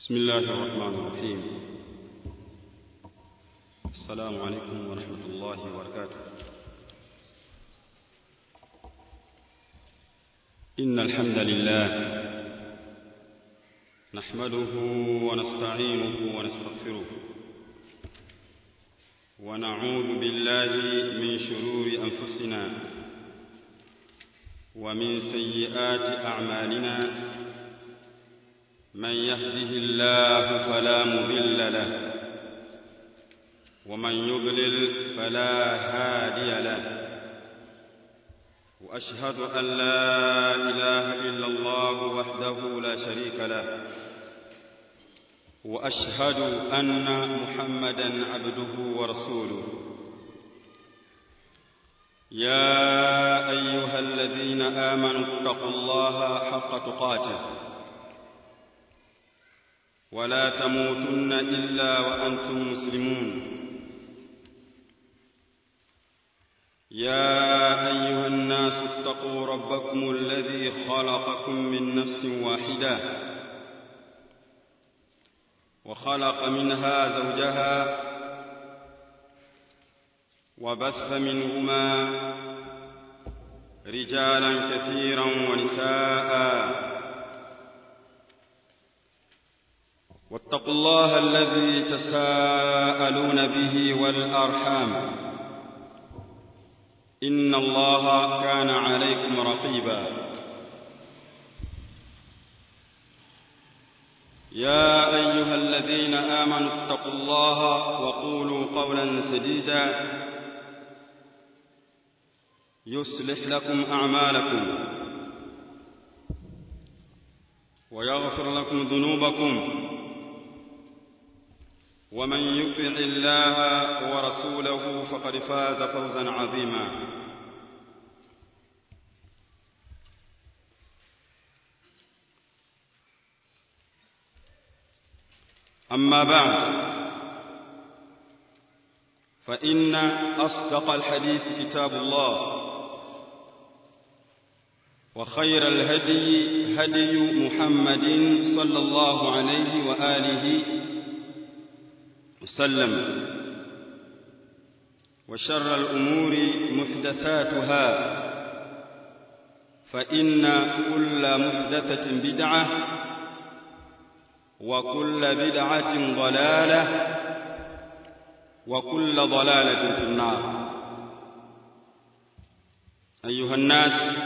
بسم الله الرحمن الرحيم السلام عليكم ورحمة الله وبركاته إن الحمد لله نحمده ونستعينه ونستغفره ونعوذ بالله من شرور أنفسنا ومن سيئات أعمالنا من يهده الله فلا مضل له ومن يضلل فلا هادي له واشهد ان لا اله الا الله وحده لا شريك له واشهد ان محمدا عبده ورسوله يا ايها الذين امنوا اتقوا الله حق تقاته ولا تموتن إلا وأنتم مسلمون يا أيها الناس اتقوا ربكم الذي خلقكم من نفس واحدة وخلق منها زوجها وبث منهما رجالا كثيرا ونساء واتقوا الله الذي تساءلون به والأرحام إن الله كان عليكم رقيبا يا أيها الذين آمنوا اتقوا الله وقولوا قولا سديدا يصلح لكم أعمالكم ويغفر لكم ذنوبكم ومن يطع الله ورسوله فقد فاز فوزا عظيما اما بعد فان اصدق الحديث كتاب الله وخير الهدي هدي محمد صلى الله عليه واله وسلم وشر الأمور محدثاتها فإن كل محدثة بدعة وكل بدعة ضلالة وكل ضلالة في النار أيها الناس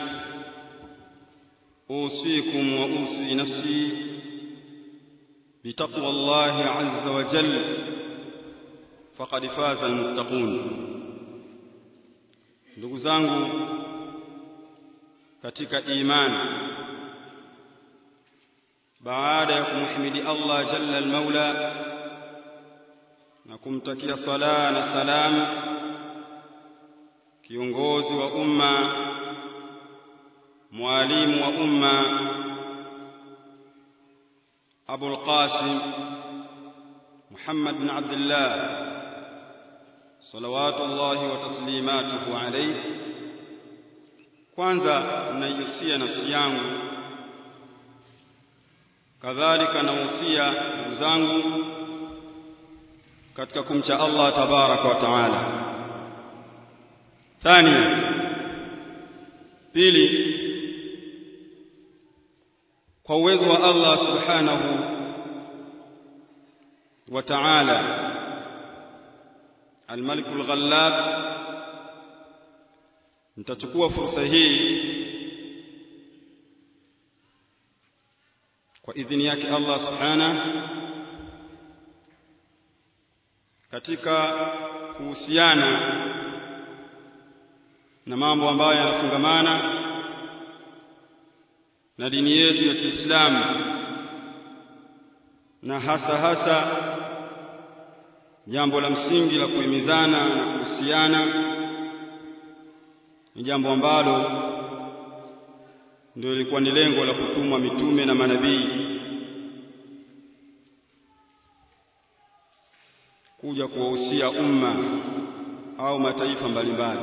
أوصيكم وأوصي نفسي بتقوى الله عز وجل faqad faza almuttaqun ndugu zangu katika imani baada ya kumhimidi Allah jalla almaula na kumtakia sala na salam kiongozi wa umma mwalimu wa umma Abu al-Qasim Muhammad bin Abdullah صلوات الله وتسليماته عليه kwanza naihusia nafsi yangu kadhalika nahusia ndugu zangu katika kumcha Allah tabaraka wa taala thani pili kwa uwezo wa Allah subhanahu wa ta'ala الملك الغلاب nitachukua fursa hii kwa idhini yake Allah subhana katika kuhusiana na mambo ambayo yanafungamana na dini yetu ya Kiislamu na hasa hasa jambo la msingi la kuhimizana na kuhusiana ni jambo ambalo ndio ilikuwa ni lengo la kutumwa mitume na manabii kuja kuwahusia umma au mataifa mbalimbali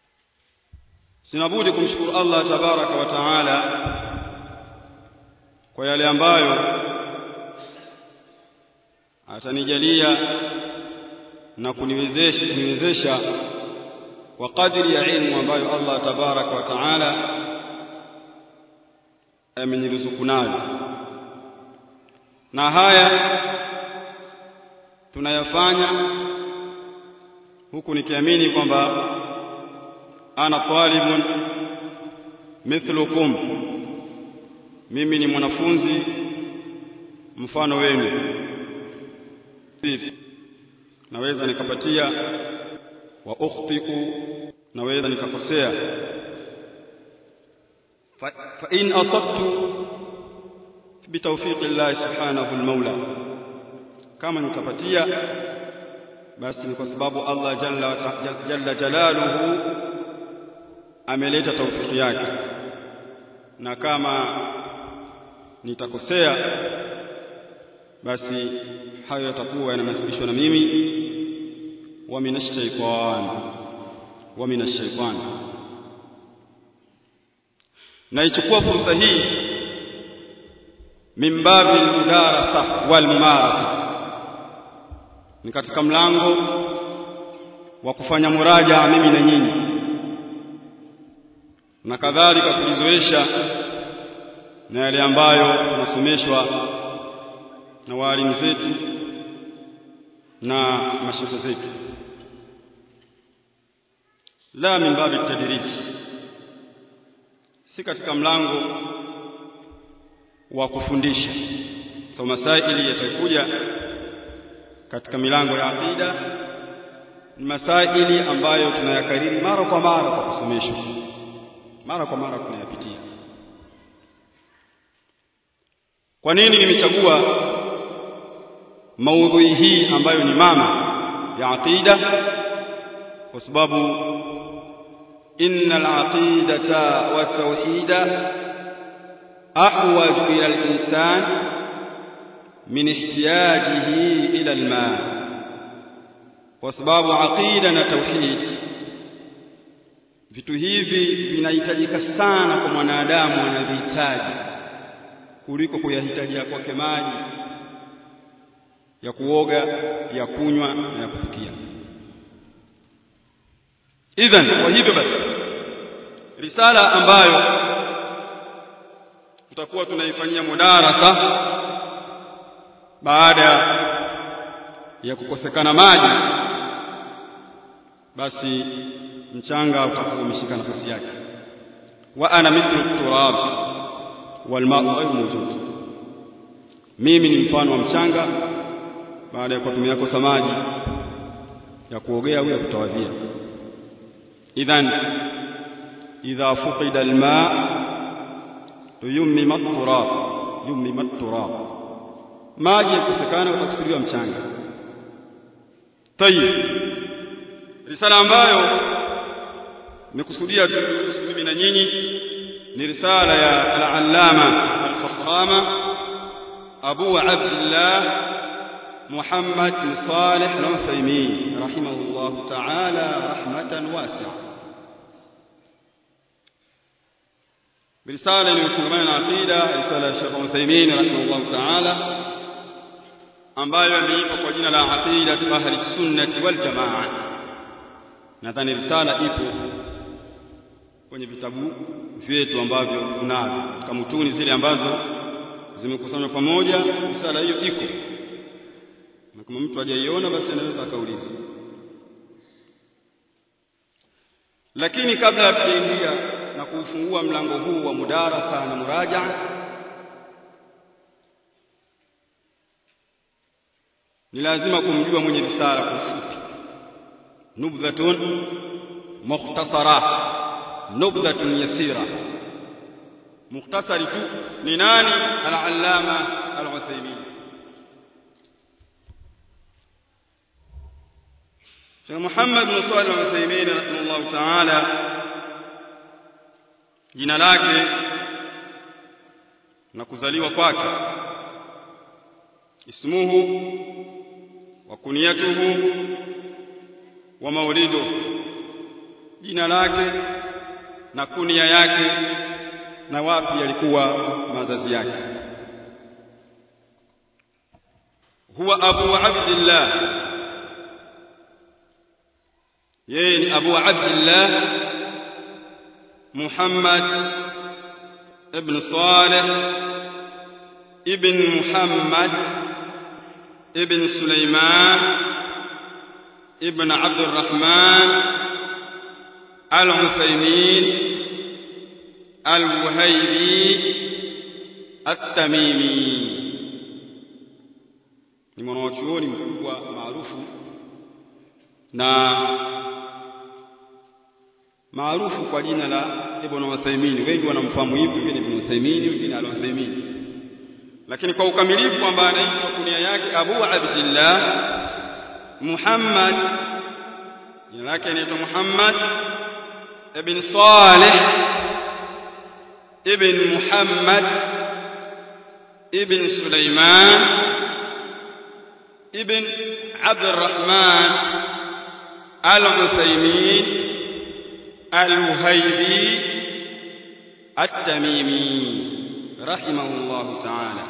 sinabudi kumshukuru Allah tabaraka wa taala kwa yale ambayo atanijalia na kuniwezesha kuniwezesha kwa kadri ya ilmu ambayo Allah tabaraka wa taala ameniruzuku nayo na haya tunayafanya huku nikiamini kwamba ana talibun mithlukum mimi ni mwanafunzi mfano wenu naweza nikapatia wa ukhtiku naweza nikakosea fa, fa in asabtu bitawfiqi Allah subhanahu al-maula kama nikapatia basi ni kwa sababu Allah jalla jalla jalaluhu ameleta taufiki yake na kama nitakosea basi hayo yatakuwa yananasibishwa na mimi wa minashaitan wa minashaitan naichukua fursa hii min babi mudarasa wal mumarasa ni katika mlango wa kufanya muraja mimi na nyinyi na kadhalika kujizoesha na yale ambayo tunasomeshwa na walimu zetu na mashehe zetu la min babi tadris si katika mlango wa kufundisha so masaili yatakuja katika milango ya aqida ni masaili ambayo tunayakariri mara kwa mara kwa kusomeshwa mara kwa mara tunayapitia kwa nini nimechagua maudhui hii ambayo ni mama ya aqida kwa sababu innal aqidata wa tauhida ahwaj ila al-insan min ihtiyajihi ila al-ma kwa sababu aqida na tauhid vitu hivi vinahitajika sana kwa mwanadamu anavihitaji kuliko kuyahitajia kwake maji ya kuoga ya kunywa na ya kupikia idhan kwa hivyo basi risala ambayo tutakuwa tunaifanyia mudarasa baada ya kukosekana maji basi mchanga utakuwa umeshika nafasi yake wa ana mithlu turab wal ma'u ghayr mawjud mimi ni mfano wa mchanga baada ya kutumia kosa maji ya kuogea au ya kutawadhia idhan idha fuqida alma yumma turab yumma turab maji yakosekana utakusudiwa mchanga tayib risala ambayo nikusudia mimi na nyinyi ni risala ya al-allama al-fakhama abu abdullah محمد بن صالح العثيمين رحمه الله تعالى رحمة واسعة برسالة لمسلمان العقيدة رسالة الشيخ العثيمين رحمه الله تعالى ambayo ameitwa kwa jina la aqida ahli sunnati wal jamaa nadhani risala ipo kwenye vitabu vyetu ambavyo tunavyo katika mutuni zile ambazo zimekusanywa pamoja risala hiyo iko na kama mtu hajaiona basi anaweza akauliza lakini kabla ya kuingia na kufungua mlango huu wa mudarasa na muraja ni lazima kumjua mwenye risala kwa ufupi nubdhatun mukhtasara nubdhatun yasira mukhtasari tu ni nani al-allama al-Uthaymeen Sheikh Muhammad bin Salih al-Uthaymeen rahimahullah ta'ala jina lake na kuzaliwa kwake ismuhu wa kunyatuhu wa maulidu jina lake na kunia yake na wapi alikuwa mazazi yake huwa abu abdillah yeye ni abu abdillah muhammad ibn salih ibn muhammad ibn sulaiman ibn abd الرحمن العثيمين الوهيبي التميمي ni mwanachuoni mkubwa maarufu na maarufu kwa jina la Ibn Uthaymeen. Wengi wanamfahamu hivi, wengine Ibn Uthaymeen, wengine Al-Uthaymeen, lakini kwa ukamilifu kwamba anaitwa kunia yake Abu Abdillah Muhammad, jina lake anaitwa Muhammad ibn Salih ibn Muhammad ibn Sulaiman ابن عبد الرحمن العثيمين الوهيبي التميمي رحمه الله تعالى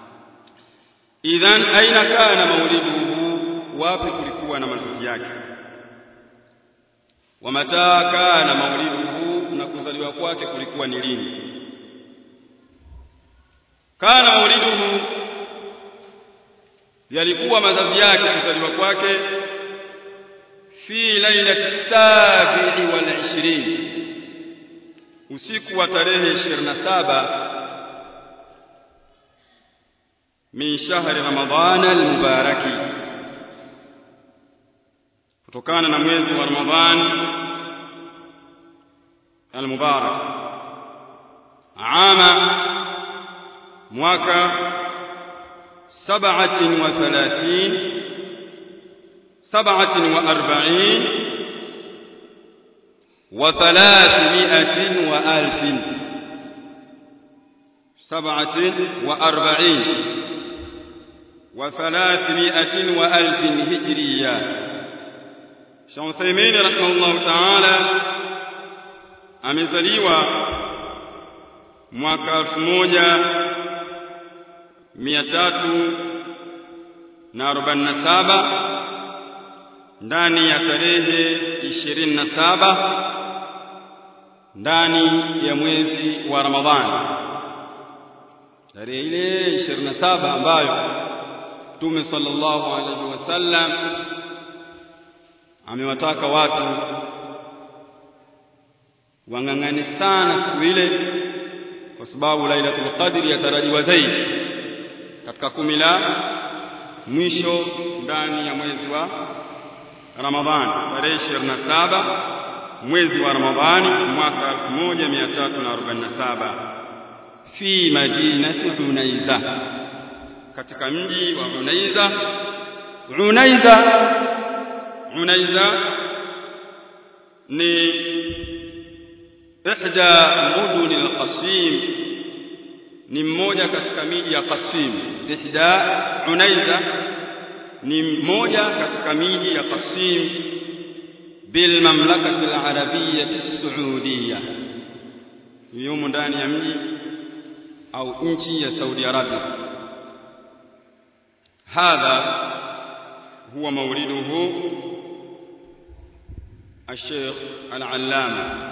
إذن أين كان مولده wapi kulikuwa na mazishi yake wamataa kana mauliduhu na kuzaliwa kwake kulikuwa ni lini kana mauliduhu yalikuwa mazazi yake kuzaliwa kwake fi lailati sabi'i wal ishirin usiku wa tarehe 27 min shahri ramadhan almubaraki kutokana na mwezi wa ramadhan almubarak ama mwaka سبعة وثلاثين سبعة وأربعين وثلاثمائة وألف سبعة وأربعين وثلاثمائة وألف هجرية شمسيمين رحمه الله تعالى amezaliwa mwaka elfu moja mia tatu na arobaini na saba ndani ya tarehe ishirini na saba ndani ya mwezi wa Ramadhani, tarehe ile ishirini na saba ambayo Mtume sallallahu alaihi wasallam amewataka watu wang'ang'ane sana siku ile, kwa sababu Lailatul Qadri yatarajiwa zaidi katika kumi la mwisho ndani ya mwezi wa Ramadhani tarehe 27 mwezi wa Ramadhani mwaka 1347 fi madinati Unaiza katika mji wa Unaiza Unaiza Unaiza ni ihda mudun al-Qasim ni mmoja katika miji ya Qasim. Ihda Unaiza ni mmoja katika miji ya Qasim bil mamlakati al-arabiyyah as-saudiyya, yumo ndani ya mji au nchi ya Saudi Arabia. Hadha huwa mauliduhu الشيخ العلامة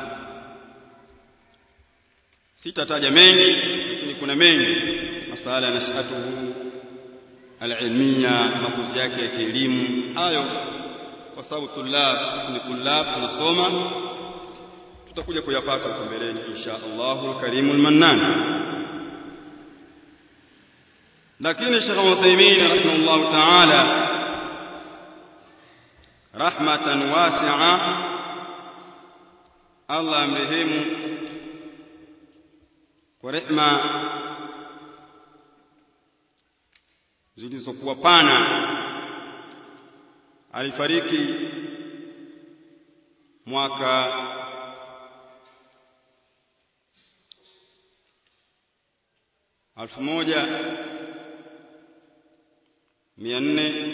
sitataja mengi lakini kuna mengi masala nashatuhu alilmiya makuzi yake ya kielimu hayo kwa sababu tulab sisi ni tulab tunasoma tutakuja kuyapata huko mbeleni insha Allahu alkarimu almannan lakini Sheikh Uthaymeen rahimahullah ta'ala rahmatan wasi'a Allah amrehemu kwa rehma zilizokuwa pana alifariki mwaka alfu moja mia nne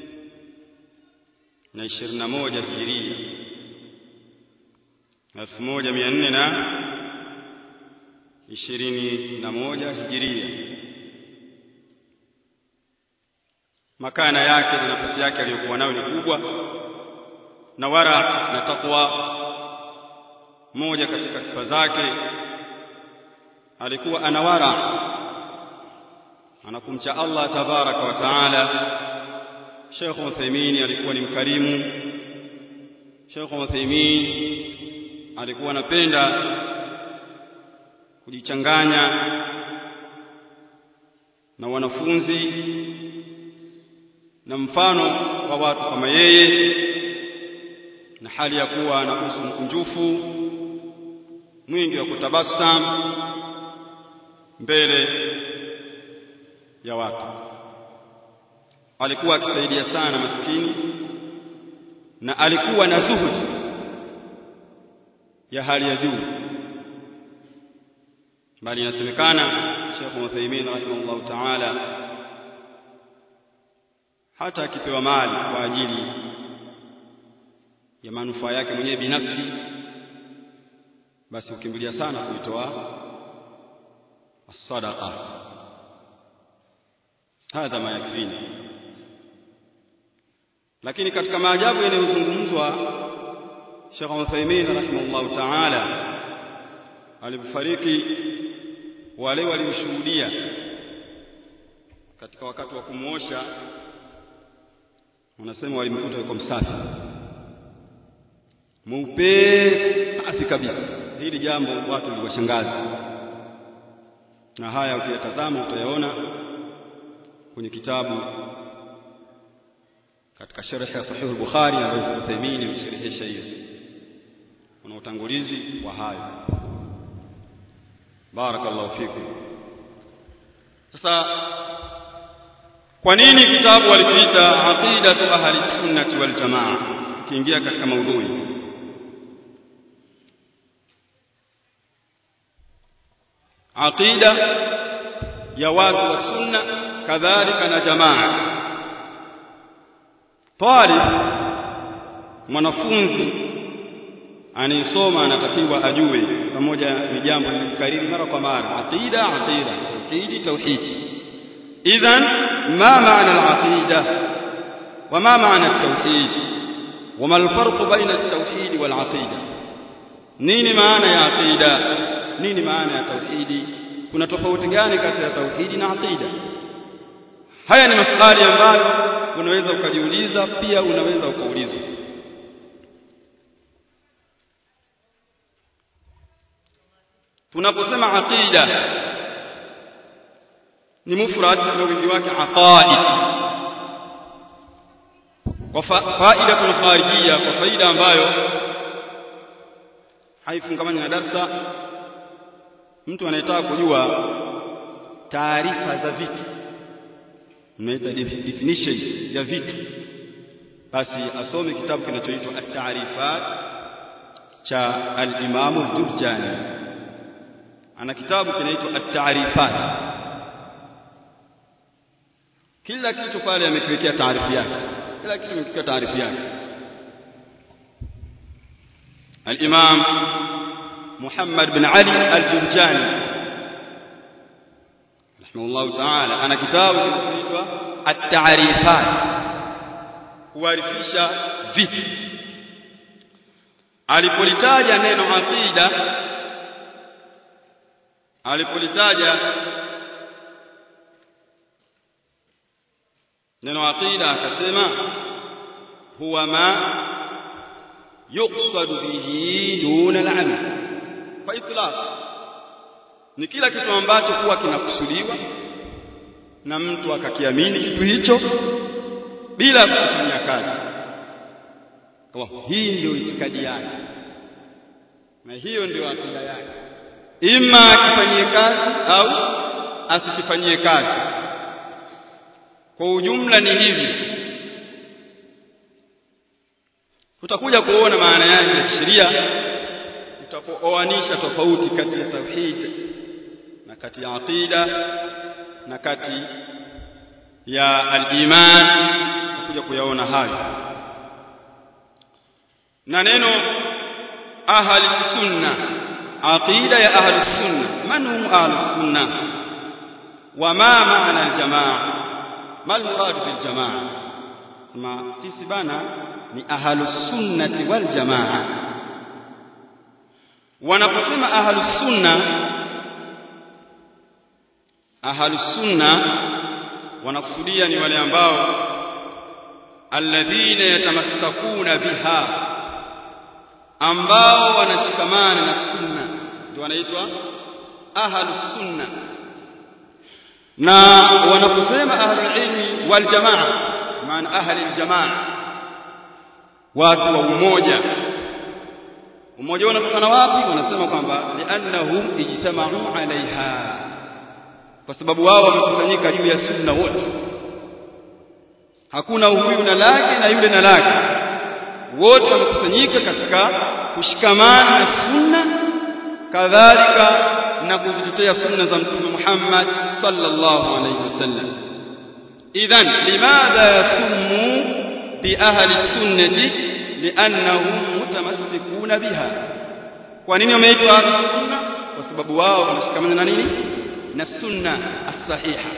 na ishirini na moja hijiria elfu moja mia nne na ishirini na moja hijiria makana yake na nafasi yake aliyokuwa nayo ni kubwa na wara na takwa moja katika sifa zake alikuwa anawara anakumcha Allah tabaraka wa taala Sheikh Uthaymeen alikuwa ni mkarimu Sheikh Uthaymeen alikuwa anapenda kujichanganya na wanafunzi na mfano wa watu kama yeye na hali ya kuwa na uso mkunjufu mwingi wa kutabasam mbele ya watu alikuwa akisaidia sana maskini na alikuwa na zuhudi ya hali ya juu bali inasemekana Sheikh Uthaymeen rahimahullah ta'ala hata akipewa mali kwa ajili ya manufaa yake mwenyewe binafsi basi ukimbilia sana kuitoa sadaqa hadha ma yakfini lakini katika maajabu yanayozungumzwa Sheikh Uthaymeen rahimahullah ta'ala alipofariki wale walioshuhudia katika wakati wa kumuosha wanasema walimkuta yuko msafi mweupe safi kabisa hili jambo watu liwashangaza na haya ukiyatazama utayaona kwenye kitabu katika sharh ya sahih al-bukhari ambayo Uthaymeen amesharhisha hiyo kuna utangulizi wa hayo barakallahu fikum sasa kwa nini kitabu walikiita aqidatu ahli sunnati wal jamaa kiingia katika maudhui aqida ya watu wa sunna kadhalika na jamaa talib mwanafunzi anayesoma anatakiwa ajue pamoja ni jambo lilikariri mara kwa mara aqida aqida tauhidi tauhidi idhan ma maana al-aqida wa ma maana at-tauhid wa ma al-farq baina at-tauhid wal aqida nini maana ya aqida nini maana ya tauhidi kuna tofauti gani kati ya tauhidi na aqida haya ni maswali ambayo unaweza ukajiuliza pia unaweza ukaulizwa tunaposema aqida ni mufrad na wingi wake aqaid kwa faida kuna kharijia kwa faida ambayo haifungamani na darsa mtu anayetaka kujua taarifa za vitu unaita definition ya vitu basi asome kitabu kinachoitwa at-ta'rifat cha al-Imam ad-Durjani ana kitabu kinaitwa at-ta'rifat kila kitu pale amekiwekea taarifu yake kila kitu amekiwekea taarifu yake al-Imam Muhammad bin Ali al-Jurjani rahimahullah ta'ala ana kitabu kinachoitwa at-ta'rifat kuarifisha vitu alipolitaja neno aqida alipolitaja neno aqida akasema huwa ma yuqsadu bihi duna al-amal kwa itlaq ni kila kitu ambacho kuwa kinakusudiwa na mtu akakiamini kitu hicho bila kufanyia kazi kwa hii ndio itikadi yake na hiyo ndio akida yake ima akifanyie kazi au asikifanyie kazi kwa ujumla ni hivi utakuja kuona maana yake ya sheria utapooanisha tofauti kati ya tauhid na kati ya aqida na kati ya al-iman utakuja kuyaona hayo na neno ahli sunna aqida ya ahli sunna man hum ahli sunna wa ma maana al-jamaa mal murad bil jamaa sema sisi bana ni ahlus sunnati wal jamaa wanaposema ahlus sunna ahlus sunna wanakusudia ni wale ambao alladhina yatamassakuna biha ambao wanashikamana na sunna ndio wanaitwa ahlus sunna na wanaposema ahlul ilmi wal jamaa maana ahli aljamaa watu wa umoja umoja unatokana wapi wanasema kwamba liannahum ijtama'u alaiha kwa sababu wao wamekusanyika juu ya sunna wote hakuna huyu na lake na yule na lake wote wamekusanyika katika kushikamana na sunna kadhalika na kuzitetea sunna za mtume Muhammad sallallahu alayhi wasallam idhan limadha yasummu bi ahli sunnati liannahum mutamassikuna biha kwa nini wameitwa ahli sunna kwa sababu wao wanashikamana na nini na sunna as-sahiha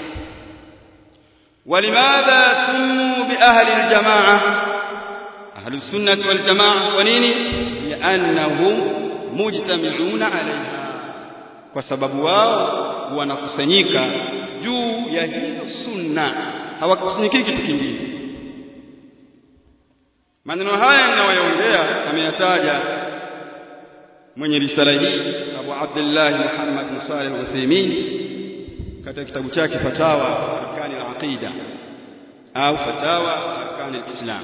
ولماذا سموا بأهل الجماعة أهل السنة والجماعة ونيني لأنهم مجتمعون عليها kwa sababu wao wanakusanyika juu ya hizo sunna hawakusanyiki kitu kingine maneno haya ninayoyaongea ameyataja mwenye risala hii Abu Abdullah Muhammad bin Salih al-Uthaymeen katika kitabu chake Fatawa Arkani al-Aqida au Fatawa Arkani al-Islam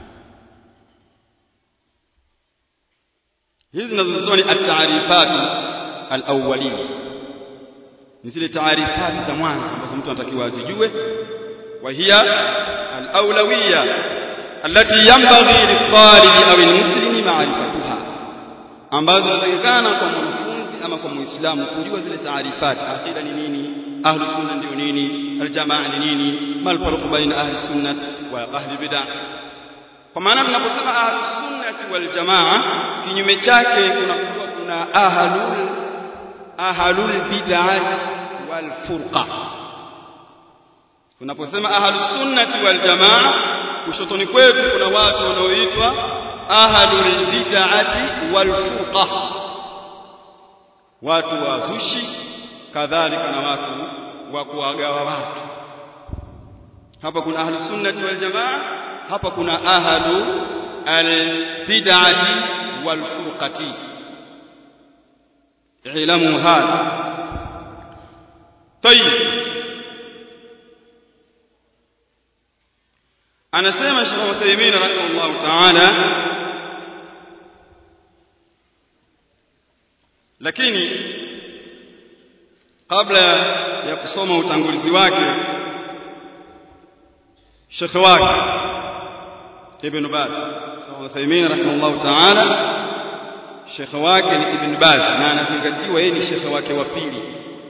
hizi zinazotoa ni at-ta'rifat al-awwaliyya ni zile taarifati za mwanzo ambazo mtu anatakiwa azijue wa hiya al-awlawiyya allati yanbaghi lit-talibi aw al-muslimi ma'rifatuha ambazo zinatakikana kwa mwanafunzi ama kwa muislamu kujua zile taarifati aqida ni nini ahlu sunna ndio nini aljamaa ni nini mal farqu baina ahli sunnah wa ahli bid'ah kwa maana tunaposema ahlu sunnah wal jamaa kinyume chake kuna kuna ahlul ahlul bid'ah wal furqa tunaposema ahlus sunnah wal jamaa kushotoni kwetu kuna watu wanaoitwa ahlul bid'ah wal furqa watu wazushi kadhalika na watu wa kuwagawa watu hapa kuna ahlus sunnah wal jamaa hapa kuna ahlu al bid'ah wal furqati اعلموا هذا طيب anasema Sheikh Uthaymeen rahimahullah ta'ala lakini kabla ya kusoma utangulizi wake Sheikh wake Ibn Baz Sheikh Uthaymeen rahimahullah ta'ala shekhe wake ni Ibn Baz na anazingatiwa yeye ni shekhe wake wa pili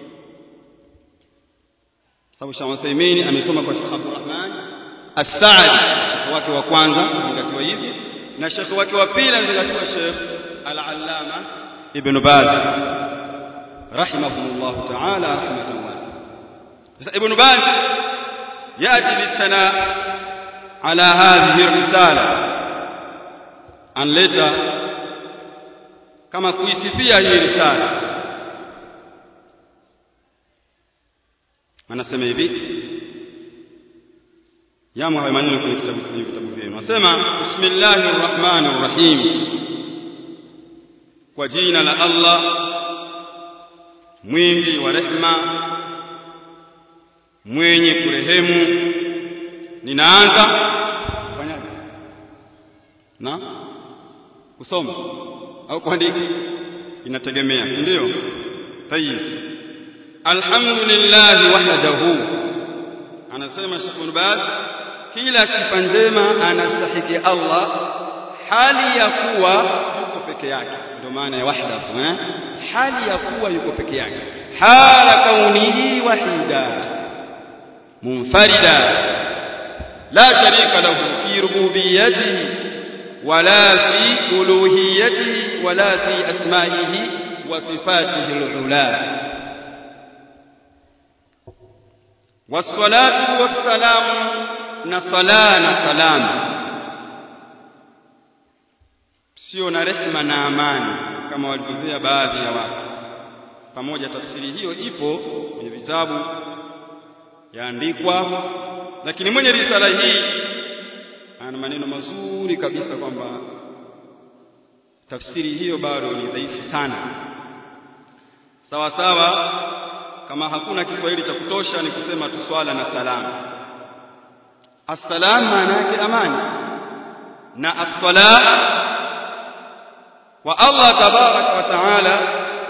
sababu Sheikh Uthaymeen amesoma kwa Sheikh Abdurrahman As-Saadi shekhe wake wa kwanza anazingatiwa hivi na shekhe wake wa pili anazingatiwa Sheikh Al-Allama Ibn Baz rahimahullah ta'ala rahmatan wasi'a sasa Ibn Baz yati bisana ala hadhihi risala anleta kama kuisifia hii risala anasema hivi yamo hayo maneno kwenye kitabu kwenye vitabu vyenu anasema bismillahir rahmanir rahim kwa jina la Allah mwingi wa rehema mwenye kurehemu ninaanza kufanyaje na kusoma au kuandika inategemea ndio tayib alhamdulillah wahdahu anasema Sheikh Baz kila sifa njema anastahiki Allah hali ya kuwa yuko peke yake ndio maana ya wahdahu eh hali ya kuwa yuko peke yake hala kaunihi wahida munfarida la sharika lahu fi rububiyyatihi ولا في ألوهيته ولا في أسمائه وصفاته العلا wassalatu wassalamu na sala na salamu sio na rehma na amani kama walivyozea baadhi ya watu pamoja tafsiri hiyo ipo kwenye vitabu yaandikwa lakini mwenye risala hii ana maneno mazuri kabisa kwamba tafsiri hiyo bado ni dhaifu sana sawa sawa kama hakuna Kiswahili cha kutosha ni kusema tu swala na salamu assalam maana yake amani na as-sala wa Allah tabaraka wa taala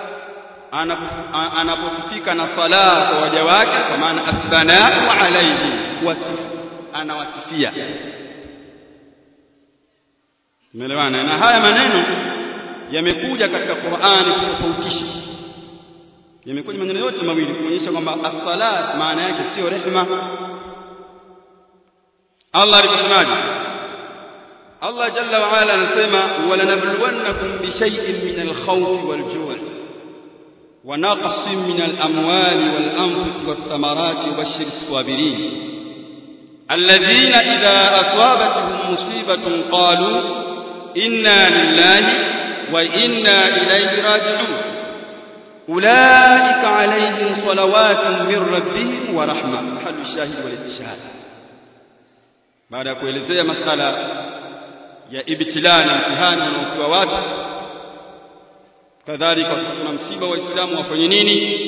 anaposifika na sala kwa waja wake kwa maana asbanau alayhi wasifu anawasifia Umeelewana? Na haya maneno yamekuja katika Qur'ani kutofautisha. Yamekuja maneno yote mawili kuonyesha kwamba as-salat maana yake sio rehma. Allah aliposemaje? Allah jalla wa ala anasema walanabluwannakum bi shay'in min al-khawfi wal-ju' wa naqsin min al-amwali wal-anfusi wath-thamarati wabashshir as-sabirin alladhina idha asabatuhum musibatun qalu inna lillahi wa inna ilayhi raji'un ulaika alayhim salawatun min rabbihim wa rahma halu shahid wal istishhad baada ya kuelezea masala ya ibtila na mtihani unaopewa watu kadhalika kuna msiba wa Uislamu wafanye nini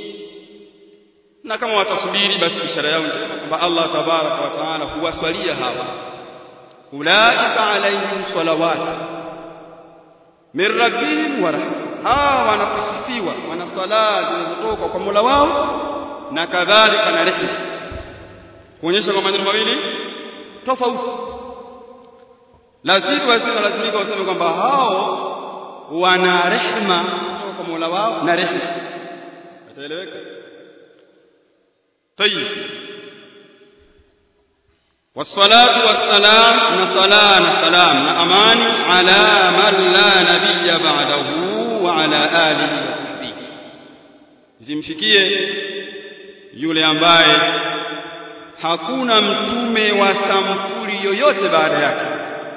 na kama watasubiri basi ishara yao njema kwamba Allah tabaraka wa taala huwaswalia hawa ulaika alaihim salawat min rabbihim wa rahma hawa wanaposifiwa wana sala zinazotoka kwa Mola wao na kadhalika na rehema kuonyesha kwa maneno mawili tofauti lazima wasema lazimika waseme kwamba hao wana rehema kutoka kwa Mola wao na rehema itaeleweka طيب والصلاة والسلام نصلاة نسلام نأمان على من لا نبي بعده وعلى آله وصحبه zimfikie yule ambaye hakuna mtume wa sampuli yoyote baada yake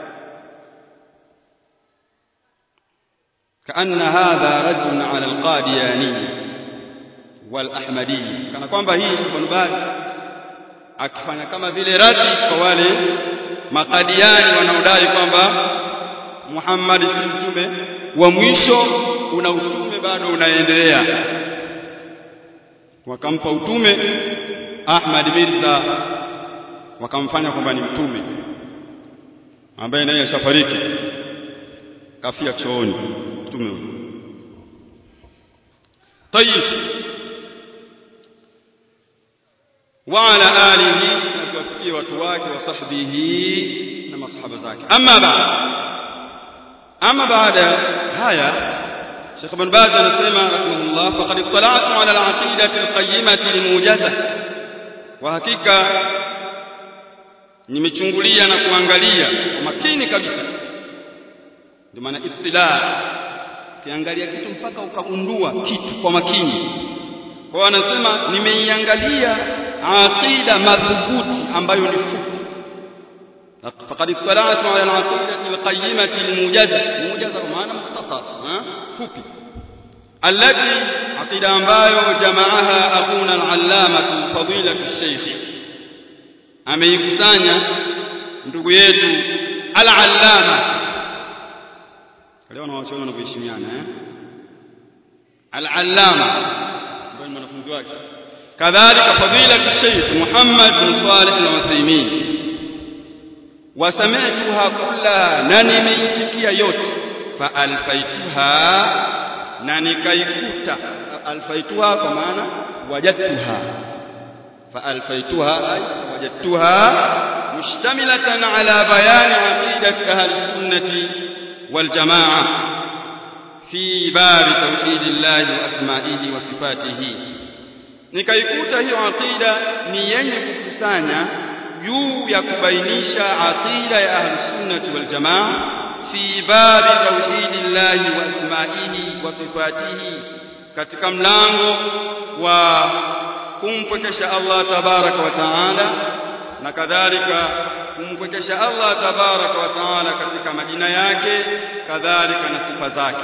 kaanna hadha rajulun ala alqadiyani walahmadi kana kwamba hii Ibn Baz akifanya kama vile radi kwa wale makadiani wanaodai kwamba Muhammad si mtume wa mwisho una utume bado unaendelea wakampa utume Ahmad Mirza wakamfanya kwamba ni mtume ambaye naye ashafariki kafia chooni mtume huyo طيب وعلى آله نسوفيه وتواك وصحبه نما صحابة ذاك أما بعد أما بعد هيا شيخ ابن باز نسمع رحمه الله فقد اطلعت على العقيدة القيمة الموجزة وحقيقة nimechungulia na kuangalia kwa makini kabisa ndio maana ibtila ukiangalia kitu mpaka ukagundua kitu kwa makini kwa anasema nimeiangalia aqida madhubuti ambayo ni fupi faqad ittala'tu 'ala al-'aqidati al-qayyimati al-mujaza mujaza kwa maana mukhtasar fupi allati aqida ambayo jamaaha akuna al-allama fadila al-shaykh ameikusanya ndugu yetu al-allama leo na watu wanavyoheshimiana eh al-allama ambaye mwanafunzi wake kadhalika fadila Sheikh Muhammad bin Salih al-Uthaymeen wasami'tuha kullaha na nimeisikia yote fa alfaituha na nikaikuta alfaituha kwa maana wajadtuha fa alfaituha ay wajadtuha mushtamilatan ala bayani aqidati ahli sunnati wal jamaa fi babi tauhidillahi wa asma'ihi wa sifatihi nikaikuta hiyo aqida ni yenye kukusanya juu ya kubainisha aqida ya ahli sunnati wal jamaa fi babi tauhidillahi wa asma'ihi wa sifatihi katika mlango wa kumpwekesha Allah tabaraka wa taala na kadhalika kumpwekesha Allah tabaraka wa taala katika majina yake kadhalika na sifa zake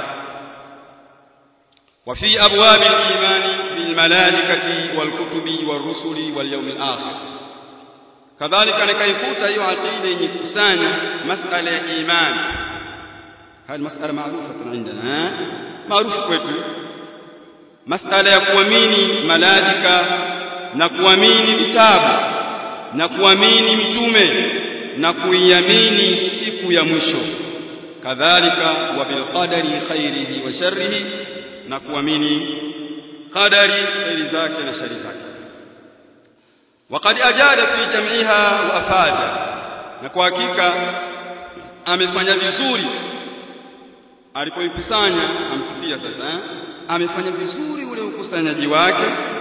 وفي أبواب الإيمان بالملائكة والكتب والرسل واليوم الآخر كذلك نكيفوت أيها عقيدة يكسانا مسألة إيمان هذه مسألة معروفة عندنا معروف kwetu masala ya kuamini malaika na kuamini vitabu na kuamini mitume na kuiamini siku ya mwisho kadhalika wa bilqadari khairihi wa sharrihi na kuamini qadari khairi zake na shari zake وقد أجاد في جمعها وأفاد na kwa hakika amefanya vizuri alipoikusanya amsifia sasa eh? amefanya vizuri ule ukusanyaji wake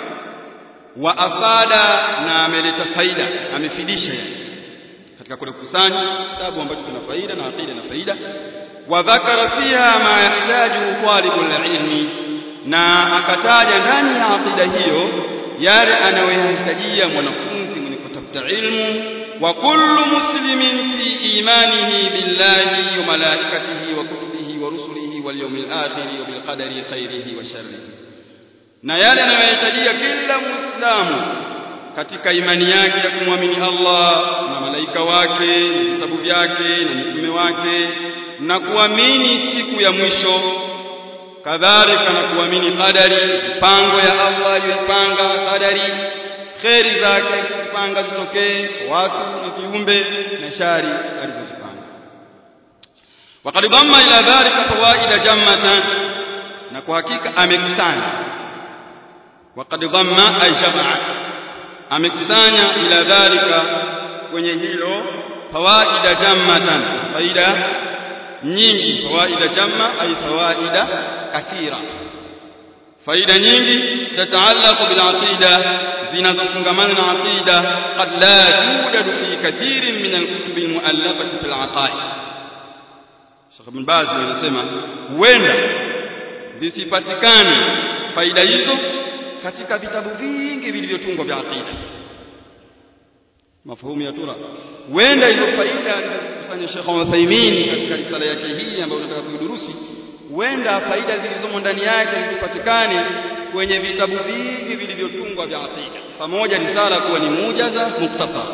wa afada na ameleta faida amefidisha katika kule kukusanya kitabu ambacho kina faida na aqida na faida wa dhakara fiha ma yahtaju talibul ilmi na akataja ndani ya aqida hiyo yale anayohitajia mwanafunzi mwenye kutafuta ilmu wa kullu muslimin fi imanihi billahi wa malaikatihi wa kutubihi wa rusulihi wal yawmil akhir wa bil qadari khairihi wa sharrihi na yale anayohitajia kila muislamu katika imani yake ya kumwamini Allah na malaika wake na vitabu vyake na mitume wake na kuamini siku ya mwisho kadhalika na kuamini qadari mipango ya Allah aliyoipanga qadari kheri zake kupanga zitokee watu na viumbe na shari alizozipanga وقد ضم إلى ذلك فوائد جمة na kwa hakika amekusanya وقد ضم أي جمع amekusanya ila dhalika kwenye hilo fawaida jammatan faida nyingi fawaida jamma ay fawaida kathira faida nyingi tataallaqu bil aqida zinazofungamana na aqida qad la yujadu fi kathirin min al kutub al muallafati fil aqaid Sheikh Ibn Baz anasema huenda zisipatikane faida hizo katika vitabu vingi vilivyotungwa vya aqida mafahumu ya tura huenda hizo faida alizokusanya Sheikh Uthaymeen katika risala yake hii ambayo tunataka kuidurusi huenda faida zilizomo ndani yake zipatikane kwenye vitabu vingi vilivyotungwa vya aqida pamoja risala kuwa ni mujaza muktasar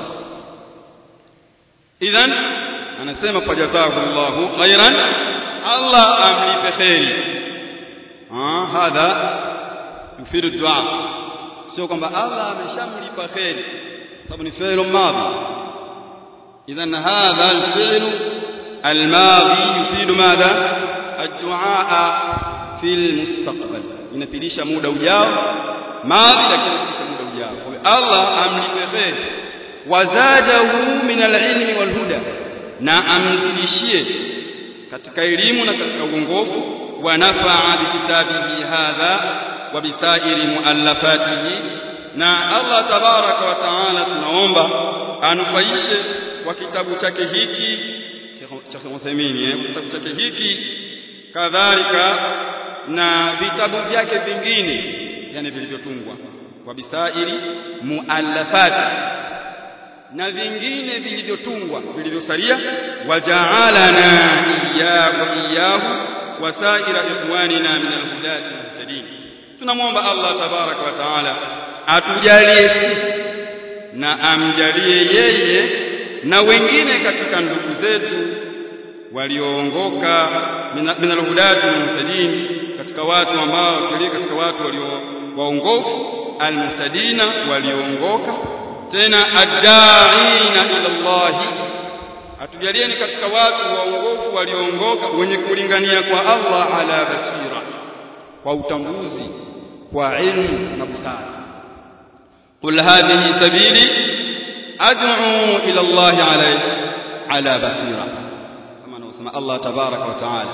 idhan anasema fajazahu Allahu khairan Allah amlipe khairi ah hadha yufidu dua sio kwamba Allah ameshamlipa khairi sababu ni fi'l madhi idhan hadha al-fi'l al-madhi yufidu madha ad-du'a fi al-mustaqbal inafidisha muda ujao madhi lakini inafidisha muda ujao kwa hiyo Allah amlipe khairi wazajahu min al-ilmi wal-huda na amzidishie katika elimu na katika uongofu wa nafaa bikitabihi hadha wa bisairi muallafatihi na Allah tabaraka wa taala tunaomba anufaishe kwa kitabu chake hiki cha Uthaymeen eh kitabu chake hiki kadhalika na vitabu vyake vingine yani vilivyotungwa kwa bisairi muallafati na vingine vilivyotungwa vilivyosalia waja'alana iyyahu iyyahu wasaira ikhwanina min alhudati muhtadin tunamwomba Allah tabaraka wa taala atujalie sisi na amjalie yeye na wengine katika ndugu zetu walioongoka min alhudati muhtadin katika watu ambao katika watu walio waongofu almuhtadina walioongoka tena addaina ila Allah atujalieni katika watu waongofu walioongoka wenye kulingania kwa Allah ala basira kwa utambuzi kwa ilmu na busara qul hadhihi sabili ad'u ila Allah ala ala basira kama anavyosema Allah tabaraka wa taala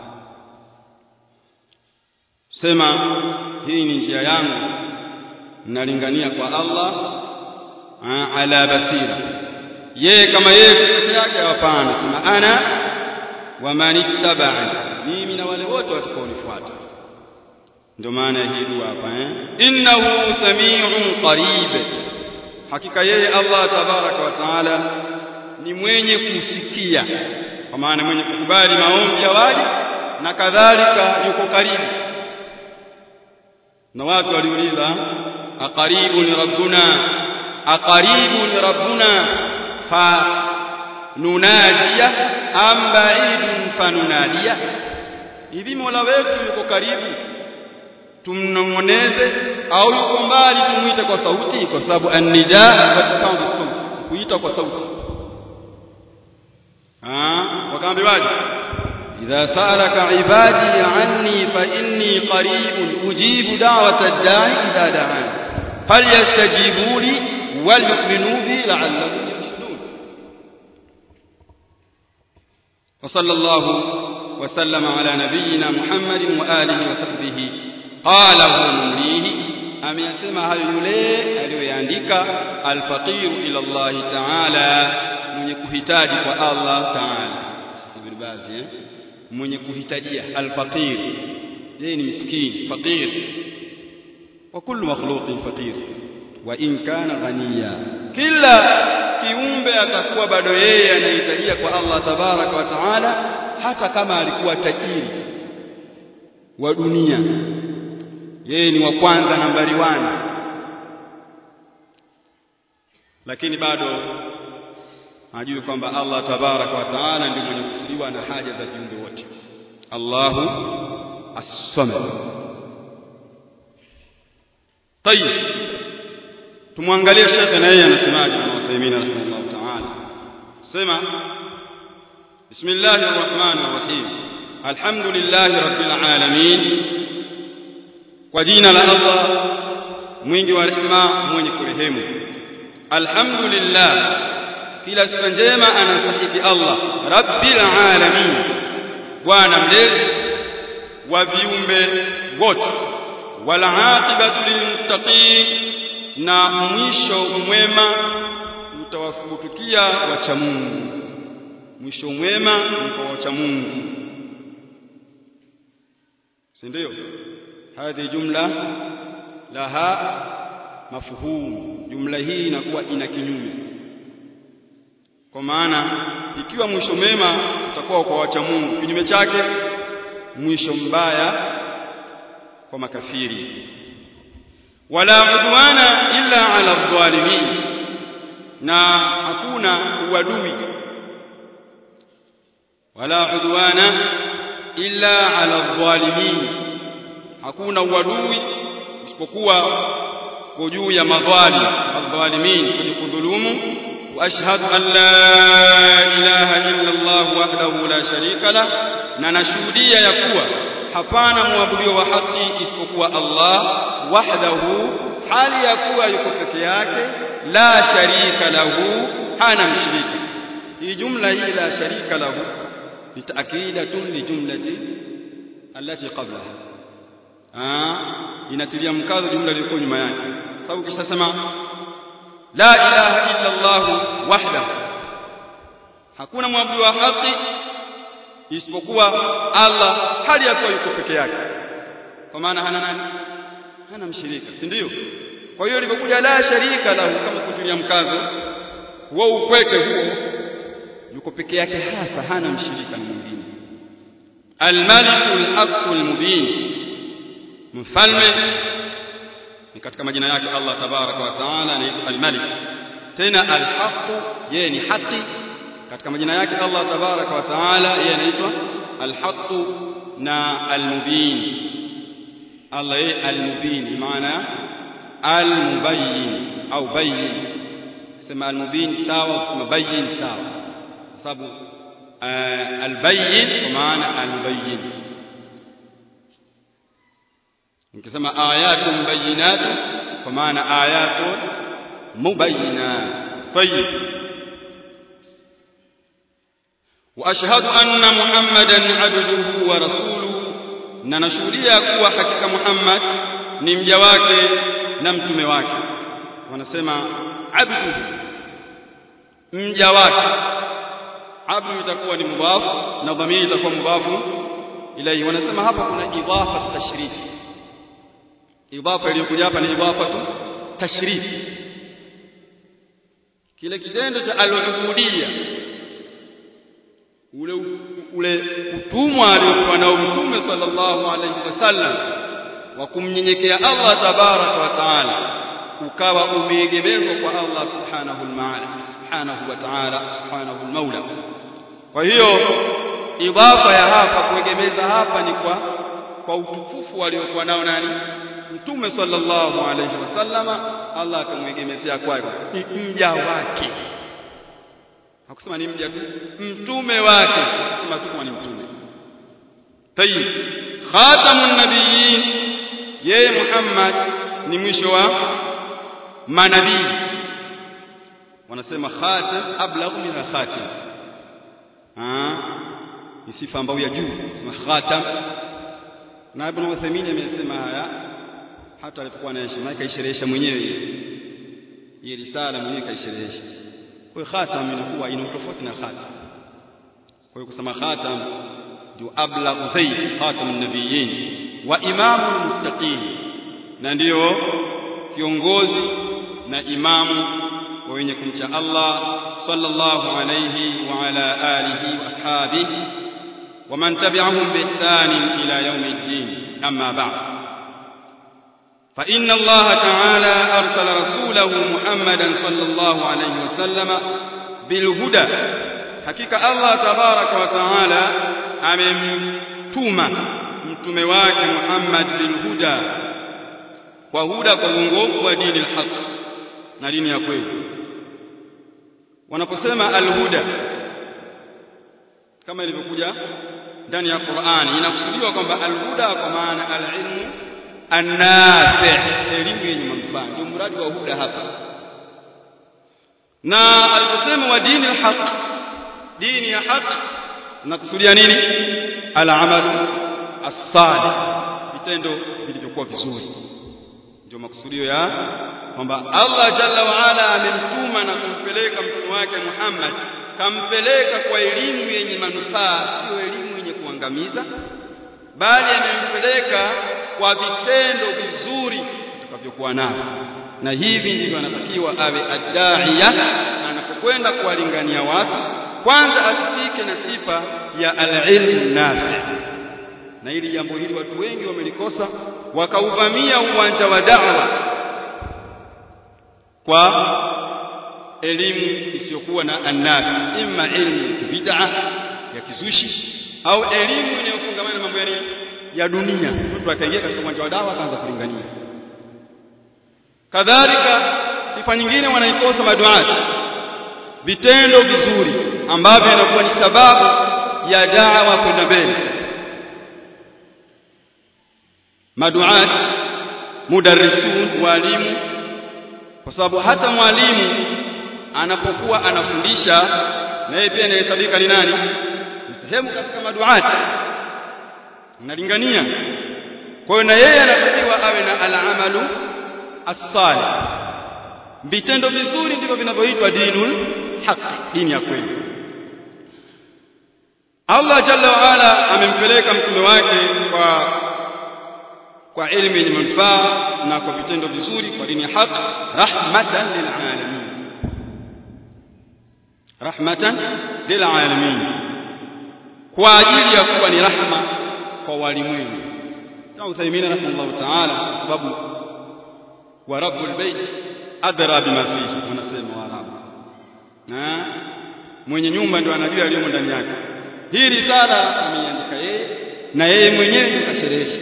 sema hii ni njia yangu nalingania kwa Allah ala basira yeye kama yeye peke yake hapana sema ana wa man ittaba'ani mimi na wale wote watakaonifuata ndio maana hii dua hapa eh innahu samiun qarib hakika yeye Allah tabaraka wa taala ni mwenye kusikia kwa maana mwenye kukubali maombi ya waja na kadhalika yuko karibu na watu waliuliza aqaribun rabbuna aqaribun rabbuna fa nunadiya am ba'idun fanunadiya hivi mola wetu yuko karibu tumnong'oneze au yuko mbali tumuite kwa sauti kwa sababu annida wasifanu sauti kuita kwa sauti ah wakaambiwaje idha salaka ibadi anni fa inni qaribun ujibu da'wata ad-da'i idha da'an falyastajibu li wal yu'minu bi la'allahum yarshudun wa sallallahu wa sallama ala nabiyyina muhammadin wa alihi wa sahbihi qala huwa mumlihi ameyasema hayo yule aliyoyaandika alfaqiru ila Allah ta'ala mwenye kuhitaji kwa Allah ta'ala ibn Baz eh mwenye kuhitajia alfaqir yeye ni miskini faqir wa kullu makhluqin faqir wa in kana ghaniya kila kiumbe atakuwa bado yeye anahitajia kwa Allah tabaraka wa taala hata kama alikuwa tajiri wa dunia yeye ni wa kwanza nambari 1 lakini bado ajue kwamba Allah tabaraka wa taala ndiye mwenye kusiwa na haja za viumbe wote Allahu as-samad طيب tumwangalie shekhe na yeye anasemaje na Uthaymeen rahimahullah taala sema bismillahir rahmanir rahim alhamdulillahi rabbil alamin kwa jina la Allah mwingi wa rehema mwenye kurehemu alhamdulillah kila sifa njema anastahili Allah rabbil alamin bwana mlezi wa viumbe wote wal aqibatu lilmuttaqin na mwisho mwema utawafutukia wacha Mungu mwisho mwema ni kwa wacha Mungu si ndio hadhi jumla laha mafhum jumla hii inakuwa ina kinyume kwa maana ikiwa mwisho mema utakuwa kwa wacha Mungu kinyume chake mwisho mbaya kwa makafiri wala udwana illa ala dhalimin na hakuna uadui wala udwana illa ala dhalimin hakuna uadui isipokuwa kwa juu ya madhalim adh-dhalimin kwenye kudhulumu واشهد ان لا اله الا الله وحده لا شريك له na nashuhudia ya kuwa hapana mwabudio wa haki isipokuwa Allah wahdahu hali ya kuwa yuko peke yake la sharika lahu hana mshirika hii jumla hii la sharika lahu ni taakidatun li jumlati allati qablaha ah inatilia mkazo jumla iliyokuwa nyuma yake sababu kisha sema la ilaha illa Allah wahdahu hakuna mwabudu wa haki isipokuwa Allah hali ya kuwa yuko peke yake kwa maana hana nani hana mshirika si ndio kwa hiyo ilipokuja la sharika lahu kama kutilia mkazo huo upweke huo yuko peke yake hasa hana mshirika na mwingine almalikul aqul mubin mfalme ni katika majina yake Allah tabaraka wa taala anaitwa al-Malik tena al-Haq yeye ni haki katika majina yake Allah tabaraka wa taala yeye anaitwa al-Haq na al-Mubin Allah yeye al-Mubin maana al-Mubayyin au bayyin sema al-Mubin sawa kama bayyin sawa sababu al-Bayyin kwa maana al-Mubayyin nikisema ayatun bayinat kwa maana ayatun mubayyinat tayyib wa ashhadu anna muhammadan abduhu wa rasuluhu na nashuhudia kuwa hakika muhammad ni mja wake na mtume wake wanasema abduhu mja wake abdu itakuwa ni mudhafu na dhamiri itakuwa mudhafu ilayhi wanasema hapa kuna idafa tashrif idafa iliyokuja hapa ni idafa tu tashrif kile kitendo cha al-ubudiyya ule ule utumwa aliokuwa nao mtume sallallahu alaihi wasallam wa kumnyenyekea Allah tabaraka wa taala ukawa umeegemezwa kwa Allah subhanahu al-maala subhanahu wa ta'ala subhanahu al-maula kwa hiyo idafa ya hapa kuegemeza hapa ni kwa kwa utukufu aliokuwa nao nani mtume sallallahu alayhi wasallama Allah akamwegemezea kwake ni mja wake hakusema ni mja tu mtume wake kusema tu kwa ni mtume tayib khatamun nabiyyin yeye Muhammad ni mwisho wa manabii wanasema khatam ablagh min khatim ah ni sifa ambayo ya juu sema khatam na Ibn Uthaymeen amesema haya hata alipokuwa anaishi maana kaisherehesha mwenyewe hii risala mwenyewe kaisherehesha kwa hiyo khatam inakuwa ina tofauti na khatam kwa hiyo kusema khatam ndio ablagh zaid khatamun nabiyyin wa imamul muttaqin na ndiyo kiongozi na imamu wa wenye kumcha Allah sallallahu alayhi wa ala alihi wa ashabihi wa man tabi'ahum bi ihsan ila yawm الدين أما بعد فإن الله تعالى أرسل رسوله محمدا صلى الله عليه وسلم بالهدى حقيقة الله تبارك وتعالى amemtuma mtume wake Muhammad bilhuda kwa huda kwa uongofu wa dini alhaq na dini ya kweli wanaposema alhuda kama ilivyokuja ndani ya Qur'ani inakusudiwa kwamba alhuda kwa maana alilmu annafi elimu yenye manufaa ndio mradi wa huda hapa na aliposema wa dini alhaq dini ya haq nakusudia nini alamalu as-salih vitendo vilivyokuwa vizuri ndio makusudio ya kwamba Allah jalla wa ala amemtuma na kumpeleka mtume wake Muhammad kampeleka kwa elimu yenye manufaa sio elimu yenye kuangamiza bali amempeleka kwa vitendo vizuri atakavyokuwa navyo na hivi ndivyo anatakiwa awe adaiya anapokwenda kuwalingania watu kwanza asifike na sifa ya al-ilmu nafi na hili jambo hili watu wengi wamelikosa wakauvamia uwanja wa da'wa kwa elimu isiyokuwa na annafi imma ilmu bid'a ya kizushi au elimu inayofungamana na mambo ya nini ya dunia mtu akaingia katika uwanja wa dawa akaanza kulingania kadhalika sifa nyingine wanaikosa maduati vitendo vizuri ambavyo inakuwa ni sababu ya da'wa kwenda mbele maduat mudarrisun walimu kwa sababu hata mwalimu anapokuwa anafundisha na yeye pia anahesabika ni nani ni sehemu katika maduati analingania kwa hiyo na yeye anatakiwa awe na al-amalu as-salih vitendo vizuri ndivyo vinavyoitwa dinul haq dini ya kweli Allah jalla wa ala amempeleka mtume wake kwa kwa elimu yenye manufaa na kwa vitendo vizuri kwa dini ya haq rahmatan lil alamin rahmatan lil alamin kwa ajili ya kuwa ni rahma kwa walimwengu kama Uthaymeen rahimahullah ta'ala kwa sababu wa rabbul bait adra bima fihi wanasema waarabu na mwenye nyumba ndio anajua yaliyomo ndani yake hii risala ameiandika yeye na yeye mwenyewe ndio kasherehesha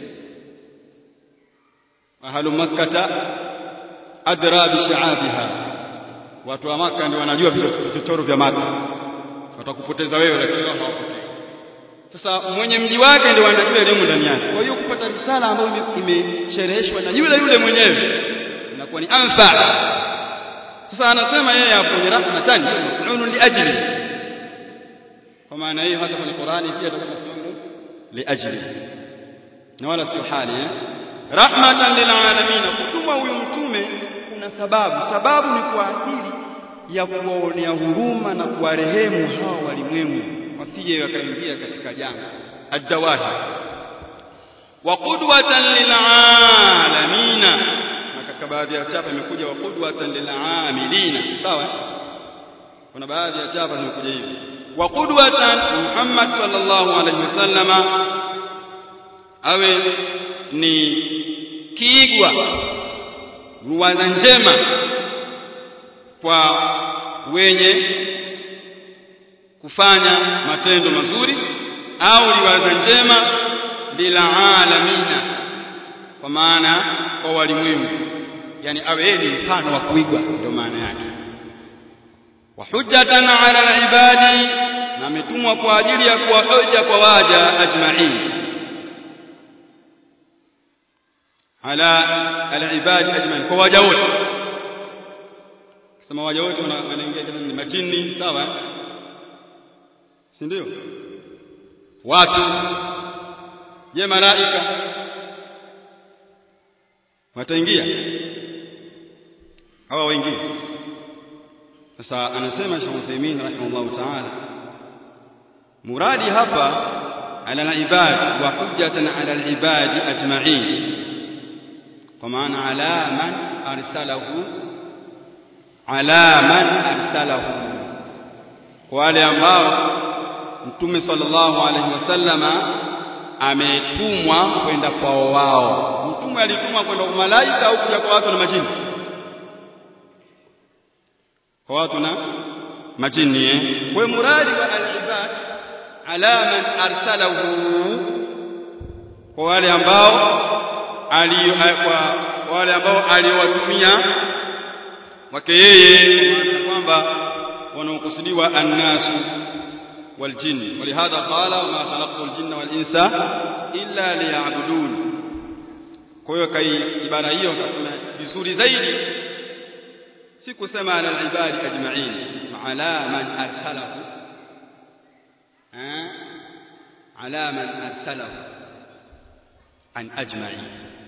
ahlu makkata adra bishaabiha watu wa maka ndio wanajua vichochoro vya maka watakupoteza wewe lakini wao hawapotei sasa mwenye mji wake ndio anajua elimu ndani yake kwa hiyo kupata risala ambayo imeshereheshwa na yule yule mwenyewe inakuwa ni anfa sasa anasema yeye hapo ni rahmatan maf'ulun li ajli kwa maana hiyo hata kwenye Qur'ani pia atakuwa nasema li ajli na wala sio hali eh rahmatan lil alamin kutuma huyu mtume kuna sababu sababu ni kwa ajili ya kuwaonea huruma na kuwarehemu hao walimwengu wasije wakaingia katika janga ad-dawahi wa qudwatan lilalamina na katika baadhi ya chapa imekuja wa qudwatan lilamilina sawa kuna baadhi ya chapa zimekuja hivi wa qudwatan Muhammad sallallahu alaihi wasallama awe ni kiigwa ruwaza njema kwa wenye kufanya matendo mazuri au riwaza njema bila alamina kwa maana kwa walimwengu yani awe yeye ni mfano wa kuigwa ndio maana yake wa hujjatan ala alibadi na ametumwa kwa ajili ya kuwa hoja kwa waja ajma'in ala alibadi ajma'in kwa waja wote sema waja wote wanaingia kama ni majini sawa si ndio watu je malaika wataingia hawa waingie sasa anasema Sheikh Uthaymeen rahimahullah ta'ala muradi hapa ala al-ibad wa hujjatan ala al-ibad ajma'in kwa maana ala man arsalahu ala man arsalahu wale ambao mtume sallallahu alaihi wasallama ametumwa kwenda kwao wao mtume alitumwa kwenda kwa malaika au kuja kwa watu na majini kwa watu na majini eh kwa muradi wa al-ibad ala man arsalahu kwa wale ambao ali kwa wale ambao aliwatumia wake yeye kwamba wanaokusudiwa annasu waljin walihadha qala ma khalaqtu aljinna walinsa illa liya'budun kwa hiyo kai ibara hiyo kuna vizuri zaidi si kusema ala alibadi ajma'in ala man arsalahu ala man arsalahu an ajma'in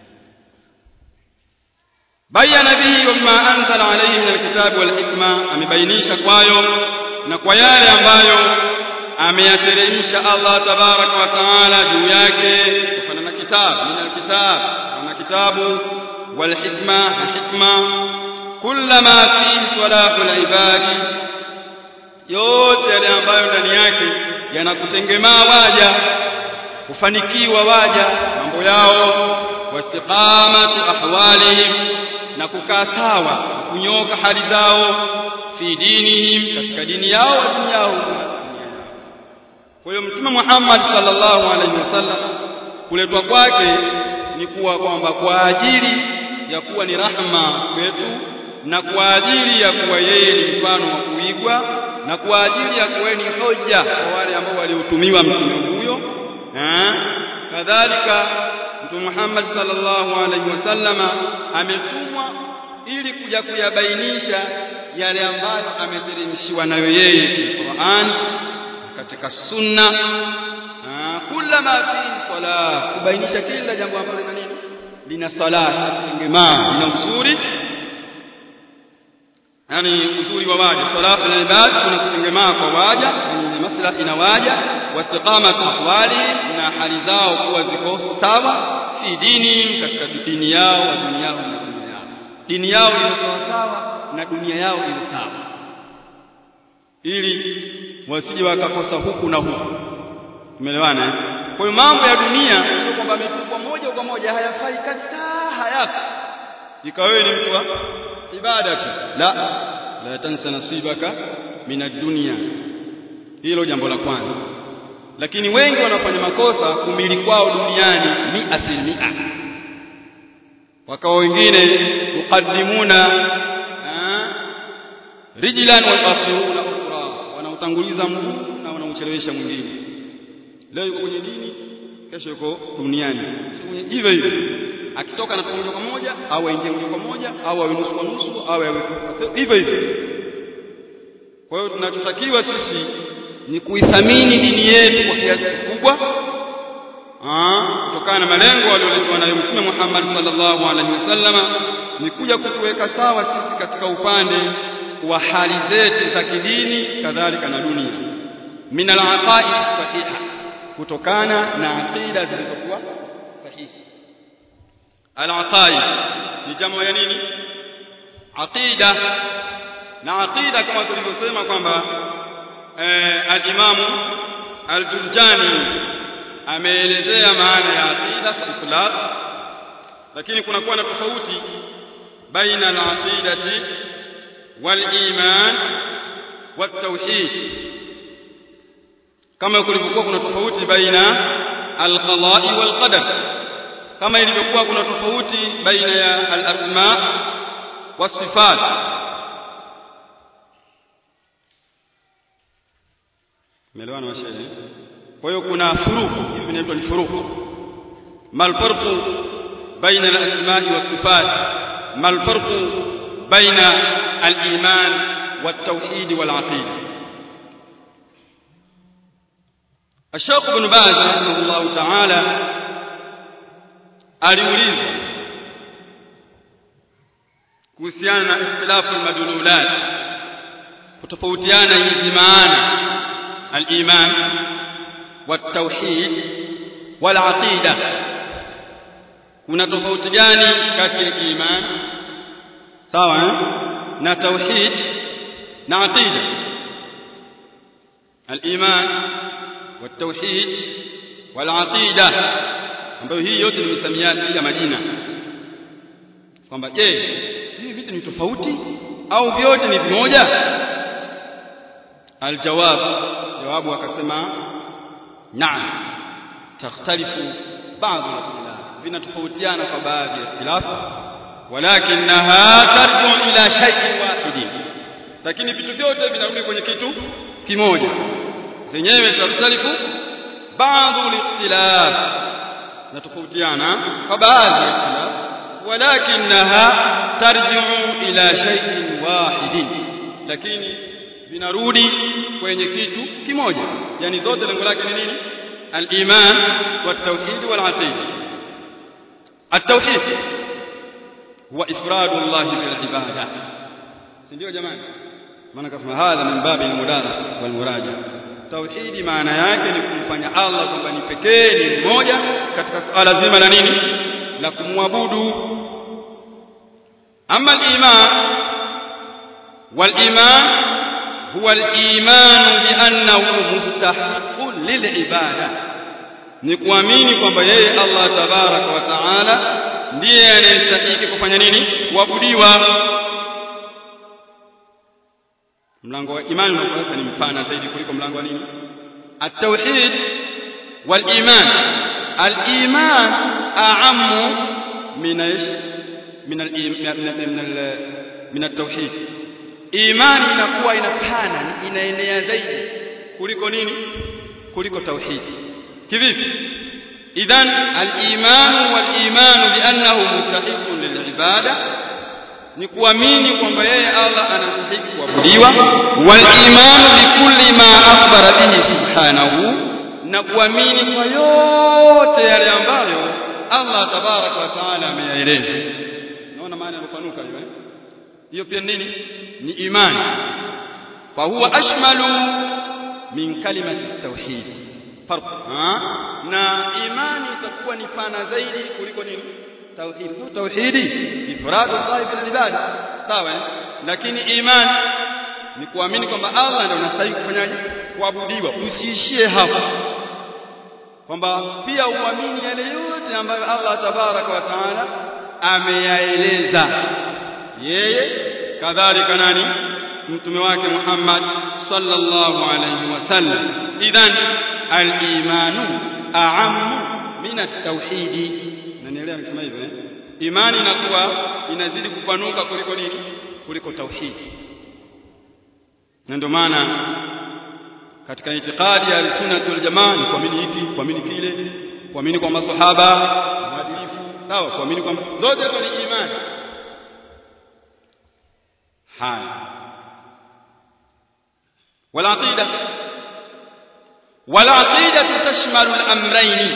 bayana bihi wama anzala alayhi min alkitabi walhikma amebainisha kwayo na kwa yale ambayo ameyateremsha Allah tabaraka wa taala juu yake kutokana na kitabu min alkitab na kitabu walhikma na hikma kullama fi salahul ibadi yote yale ambayo ndani yake yanakutengemaa waja kufanikiwa waja mambo yao wastiqamatu ahwalihim na kukaa sawa kunyoka hali zao fi dinihim katika dini yao wa dunia yao kwa hiyo mtume Muhammad sallallahu alaihi wasallam kuletwa kwake ni kuwa kwamba kwa ajili ya kuwa ni rahma kwetu na kwa ajili ya kuwa yeye ni mfano wa kuigwa na kwa ajili ya kuwa ni hoja kwa wale ambao waliotumiwa mtume huyo kadhalika mtume Muhammad sallallahu alaihi wasallama ametumwa ili kuja kuyabainisha yale ambayo ameteremshiwa nayo yeye Qur'an katika sunna kullama fi sala kubainisha kila jambo ambalo lina nini lina sala tengemaa lina uzuri yani uzuri wa waja salatu na ibada kuna kutengemaa kwa waja ni maslahi na waja wastiqama ahwali na hali zao kuwa ziko sawa fi dini katika dini yao wa dunia yao na dunia yao dini yao iliyo sawa na dunia yao iliyo sawa ili wasije wakakosa huku na huku tumeelewana kwa hiyo mambo ya dunia sio kwamba ametupwa moja kwa moja hayafai kabisa hayako ikawa ni mtu wa ibada tu la la tansa nasibaka min ad-dunya hilo jambo la kwanza lakini wengi wanafanya makosa kumili kwao duniani ni asilimia wakawa wengine muqaddimuna rijlan wa akhiruna ukhra wanautanguliza mguu na wanauchelewesha mwingine leo yuko kwenye dini kesho yuko duniani hivyo hivyo akitoka na moja kwa moja au aingie moja kwa moja au awe nusu kwa nusu au awe hivyo hivyo kwa hiyo tunachotakiwa sisi ni kuithamini dini yetu kwa kiasi kikubwa kutokana na malengo aliyoletwa nayo Mtume Muhammad sallallahu alaihi wasallama ni kuja kutuweka sawa sisi katika upande wa hali zetu za kidini kadhalika na dunia min al-aqaid sahiha kutokana na aqida zilizokuwa sahihi al-aqaid ni jamu ya nini aqida na aqida kama tulivyosema kwamba eh, al-imamu al-Jurjani ameelezea maana ya aqida kwa itlaq lakini kuna kuwa na tofauti baina al-aqidati wal-iman wat-tauhid kama kulivyokuwa kuna tofauti baina al-qada'i wal-qadar kama ilivyokuwa kuna tofauti baina ya al-asma was-sifat Umeelewana mashairi? Kwa hiyo kuna furuku, hivi vinaitwa ni furuku. Mal farqu baina al-asma'i was-sifat? Mal farqu baina al-iman wat-tauhid wal-aqida? Sheikh Ibn Baz rahimahullah ta'ala aliulizwa kuhusiana na ikhtilafu al-madlulat kutofautiana hizi maana الإيمان والتوحيد والعقيدة kuna tofauti gani kati ya iman sawa na tauhid na aqida al-iman والتوحيد والعقيدة ambayo hii yote ni misamiati ya majina kwamba je hivi vitu ni tofauti au vyote ni vimoja aljawab jawabu akasema naam takhtalifu baadhi al-ikhtilaf vinatofautiana kwa baadhi ya ikhtilaf walakinaha tarju ila shay'in wahidin lakini vitu vyote vinarudi kwenye kitu kimoja zenyewe takhtalifu baadhi al-ikhtilaf natofautiana kwa baadhi ya ikhtilaf walakinaha tarju ila shay'in wahidin lakini vinarudi kwenye kitu kimoja yani zote lengo lake ni nini al-iman wat-tauhid wal-aqida at-tauhid huwa ifradu Allah bil ibada si ndio jamani maana kama hadha min babi al-mudarasa wal muraja tauhidi maana yake ni kumfanya Allah kwamba ni pekee ni mmoja katika suala zima la nini la kumwabudu ama al-iman wal-iman هو الإيمان بأنه مستحق للعبادة ni kuamini kwamba yeye Allah tabaraka wa taala ndiye anayestahili kufanya nini kuabudiwa mlango wa imani unakuwa ni mpana zaidi kuliko mlango wa nini at-tauhid wal iman al-iman a'ammu min min al min at-tauhid imani inakuwa inapana inaenea zaidi kuliko nini kuliko tauhidi kivipi idhan al-iman wal-iman biannahu mustahiqun lil-ibada ni kuamini kwamba yeye Allah anastahili kuabudiwa wal-iman bikulli ma akhbara bihi subhanahu na kuamini kwa yote yale ambayo Allah tabaraka wa taala ameyaeleza naona maana yanopanuka hiyo eh hiyo pia nini ni imani fa huwa ashmalu min kalimati tauhid farq na imani itakuwa ni pana zaidi kuliko nini tauhid kwa tauhidi ifradu Allah bil ibada sawa lakini imani ni kuamini kwamba Allah ndiye anastahili kufanyaje kuabudiwa usiishie hapo kwamba pia uamini yale yote ambayo Allah tabaraka wa taala ameyaeleza yeye kadhalika nani mtume wake Muhammad sallallahu alayhi wasallam idhan al-imanu a'ammu min at-tauhid nanielewa nikisema hivyo eh imani inakuwa inazidi kupanuka kuliko nini kuliko tauhidi na ndio maana katika itikadi ya sunnah wal jamaa ni kuamini hiki kuamini kile kuamini kwa maswahaba maadilifu sawa kuamini kwamba zote hizo ni imani haya والعقيدة والعقيدة تشمل الأمرين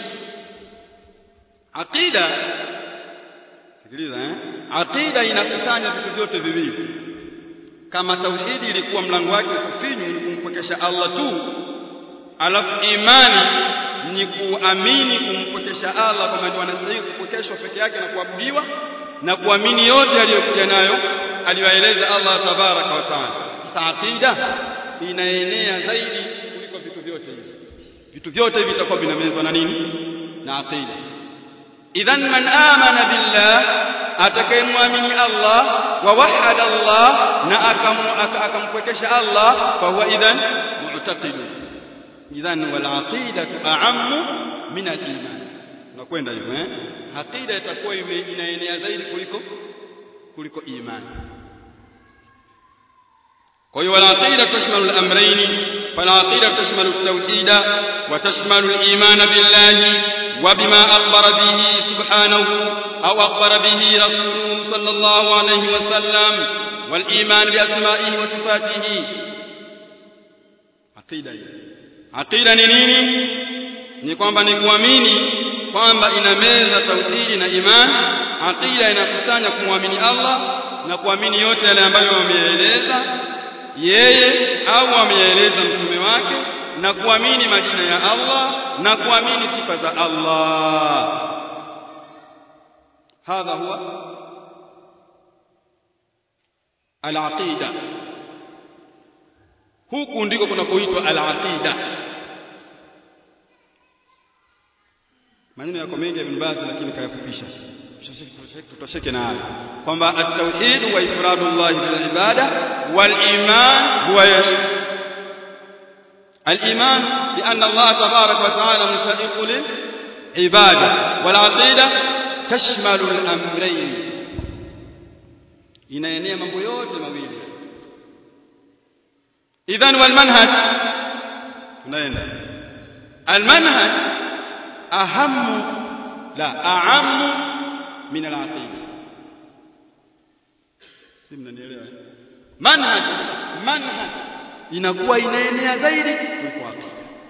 عقيدة sikiliza eh aqida inakusanya vitu vyote viwili kama tauhidi ilikuwa mlango wake kufinyu ni kumpokesha Allah tu alafu imani ni kuamini kumpokesha Allah kwamba ndio anastahili kupokeshwa peke yake na kuabudiwa na kuamini yote aliyokuja nayo aliyoeleza Allah tabaraka wa taala sasa aqida inaenea zaidi kuliko vitu vyote hivi vitu vyote hivi vitakuwa vinamezwa na nini na aqida idhan man amana billah atakayemwamini Allah wa wahada Allah na akampwekesha Allah fa huwa idhan mu'taqid idhan wal aqidatu a'ammu min al iman nakwenda hivyo eh aqida itakuwa inaenea zaidi kuliko kuliko imani kwa hiyo wal aqida tashmalu al amrayn fal aqida tashmalu at tawhid wa tashmalu al iman billahi وبما أخبر به سبحانه أو أخبر به رسوله صلى الله عليه وسلم والإيمان بأسمائه وصفاته عقيدة عقيدة نيني ni kwamba ni kuamini kwamba inameza tauhidi na imani aqida inakusanya kumwamini Allah na kuamini yote yale ambayo wameeleza yeye au ameeleza mtume wake na kuamini majina ya Allah na kuamini sifa za Allah hadha huwa al-aqida huku ndiko kunakoitwa al-aqida maneno yako mengi Ibn Baz lakini kayafupisha tutosheke na haya kwamba at-tauhid wa ifradullah bil ibada wal iman huwa الإيمان بأن الله تبارك وتعالى مستحق للعبادة والعقيدة تشمل الأمرين inaenea mambo yote mawili idhan wal manhaj tunaenda al manhaj ahamu la aamu min al aqida si mnanielewa manhaj manhaj inakuwa inaenea zaidi kuliko aqida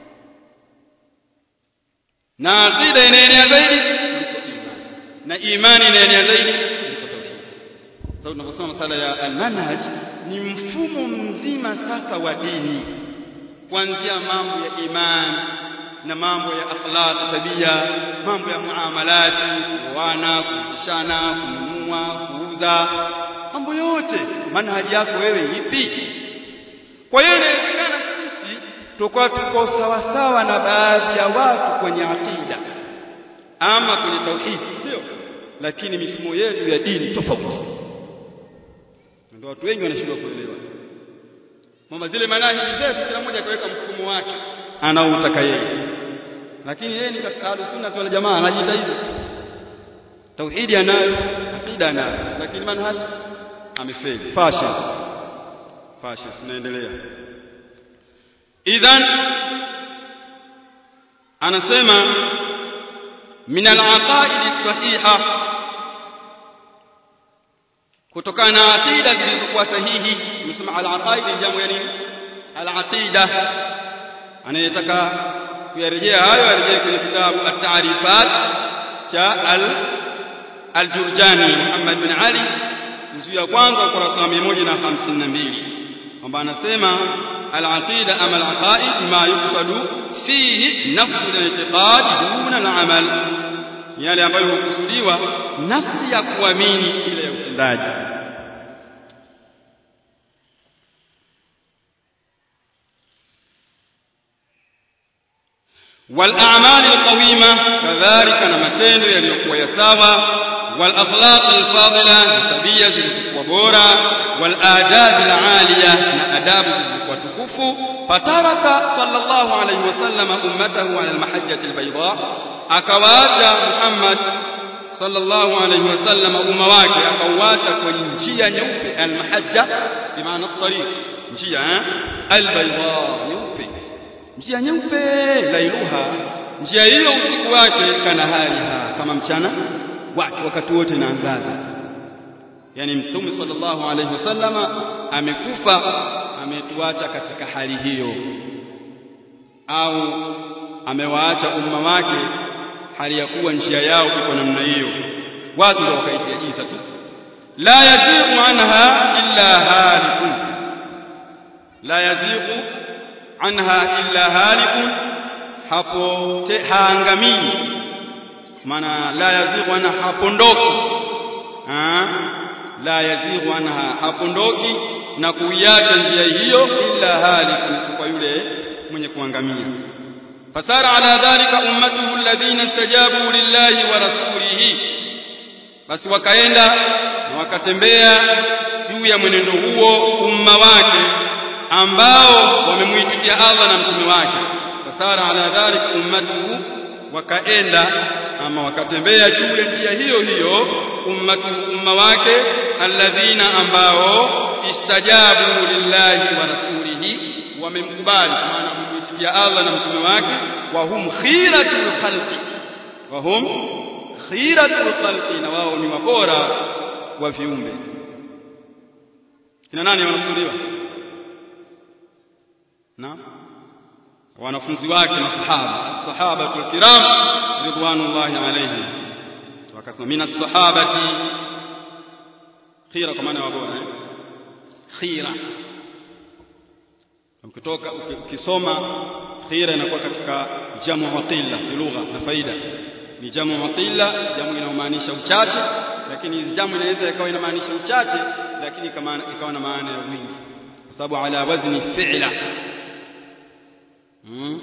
na aqida inaenea zaidi kuliko imani na imani inaenea zaidi kuliko tauhid sasa tunaposoma masala ya almanhaj ni mfumo mzima sasa wa dini kuanzia mambo ya imani na mambo ya akhlaq tabia mambo ya muamalati kuoana kuishana kununua kuuza mambo yote manhaji yako wewe ipi kwa hiyo inawezekana sisi tukawa tuko sawasawa na baadhi ya watu kwenye akida ama kwenye tauhidi sio lakini mifumo yetu ya dini tofauti ndio watu wengi wanashindwa kuelewa kwamba zile manhaji zetu kila mmoja akaweka mfumo wake anaoutaka yeye lakini yeye ni katika ahlus sunna wal jamaa anajiita hivyo tauhidi anayo akida anayo lakini manhaji amefeli fashion fashion tunaendelea idhan anasema min al-aqaid sahiha kutokana na aqida zilizokuwa sahihi tunasema al-aqaid jamu ya nini al-aqida anayetaka kuyarejea hayo arejee kwenye kitabu at-ta'rifat cha al al-Jurjani Muhammad bin Ali juzuu ya kwanza ukurasa wa 152 kwamba anasema al-aqida ama al-aqaid ma yuqsadu fihi nafsu al-i'tiqad duna al-amal yale ambayo hukusudiwa nafsi ya kuamini ile ya utendaji والأعمال القويمة كذلك نمتند يليقوا يساوى والأخلاق الفاضلة تبية زلزقوا بورا والآداب العالية نأداب زلزقوا تكفوا فترك صلى الله عليه وسلم أمته على المحجة البيضاء أكواجا محمد صلى الله عليه وسلم أمواك أكواجا كنجيا نوفي المحجة بمعنى الطريق نجيا البيضاء نوفي njia nyeupe lailuha njia hiyo usiku wake kanahariha kama mchana wake wakati wote naangaza yani mtume sallallahu alaihi wasallama amekufa ametuacha katika hali hiyo au amewaacha umma wake hali ya kuwa njia yao iko namna hiyo watu ndio wakaitia giza tu la yaziqu anha illa halikun la yaziqu عنها إلا هالك hapo te, haangamii maana la yazighu anha hapondoki ha? la yazighu anha hapondoki na kuiacha njia hiyo illa haliku kwa yule mwenye kuangamia fasara ala dhalika ummatuhu alladhina istajabu lillahi wa rasulihi basi wakaenda na wakatembea juu ya mwenendo huo umma wake ambao wamemuitikia Allah na mtume wake fasara ala dhalika ummatuhu wakaenda ama wakatembea juu ya njia hiyo hiyo ummatu umma wake alladhina ambao istajabu lillahi wa rasulihi wamemkubali maana wamemuitikia Allah na mtume wake wa hum khiratul khalqi wa hum khiratul khalqi na wao ni wabora wa viumbe kina nani wanasuliwa na wanafunzi wake masahaba sahabatul kiram ridwanullahi alayhim wakasema mina sahabati khira kwa maana wabora eh? khira ukitoka ukisoma khira inakuwa katika jamu wa qilla lugha na faida ni jamu wa qilla jamu inamaanisha uchache lakini jamu inaweza ikawa inamaanisha uchache lakini kama ikawa na maana ya wingi kwa sababu ala wazni fi'la hmm.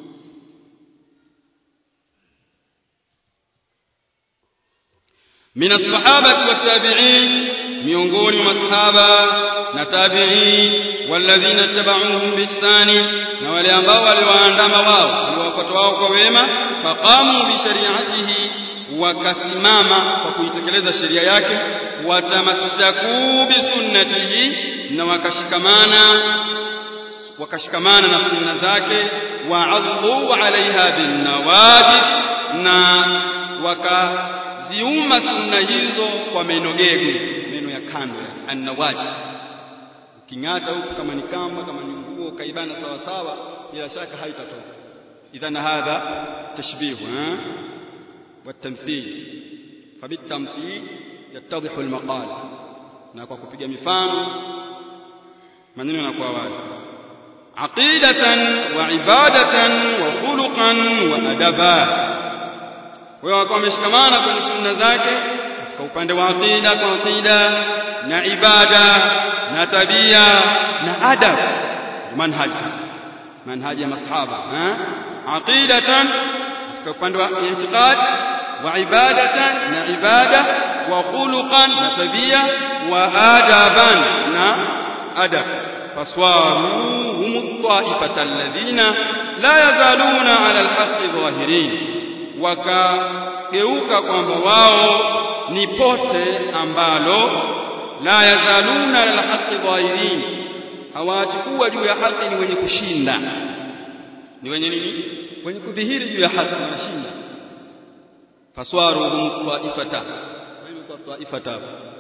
من الصحابة والتابعين miongoni mwa masahaba na tabi'in walladhina tabauhum biihsani na wale ambao waliwaandama wao waliwafuata wao kwa wema faqamu bi shari'atihi wakasimama kwa kuitekeleza sheria yake watamassaku bi sunnatihi na wakashikamana wakashikamana na sunna zake wa'adhu 'alayha bin nawajid na wakaziuma sunna hizo kwa menogego meno ya kando ya annawaji uking'ata huku kama ni kamba kama ni nguo kaibana sawa sawa bila shaka haitatoka idhan hadha tashbih والتمثيل فبالتمثيل يتضح المقال na kwa kupiga mifano maneno yanakuwa wazi aqidatan wa ibadatan wa khuluqan wa adaba kwa hiyo wakawa wameshikamana kwenye sunna zake katika upande wa aqida kwa aqida na ibada na tabia na adab manhaj manhaj ya masahaba aqidatan katika upande wa i'tiqad wa ibadatan na ibada wa khuluqan na tabia wa adaban na adab faswaru hum ta'ifata alladhina la yazaluna ala alhaqqi dhahirin wakageuka kwamba wao ni pote ambalo la yazaluna ala alhaqqi dhahirin hawaachi kuwa juu ya haki ni wenye kushinda ni wenye nini wenye kudhihiri juu ya haki wanashinda faswaruhum taifata kwa taifata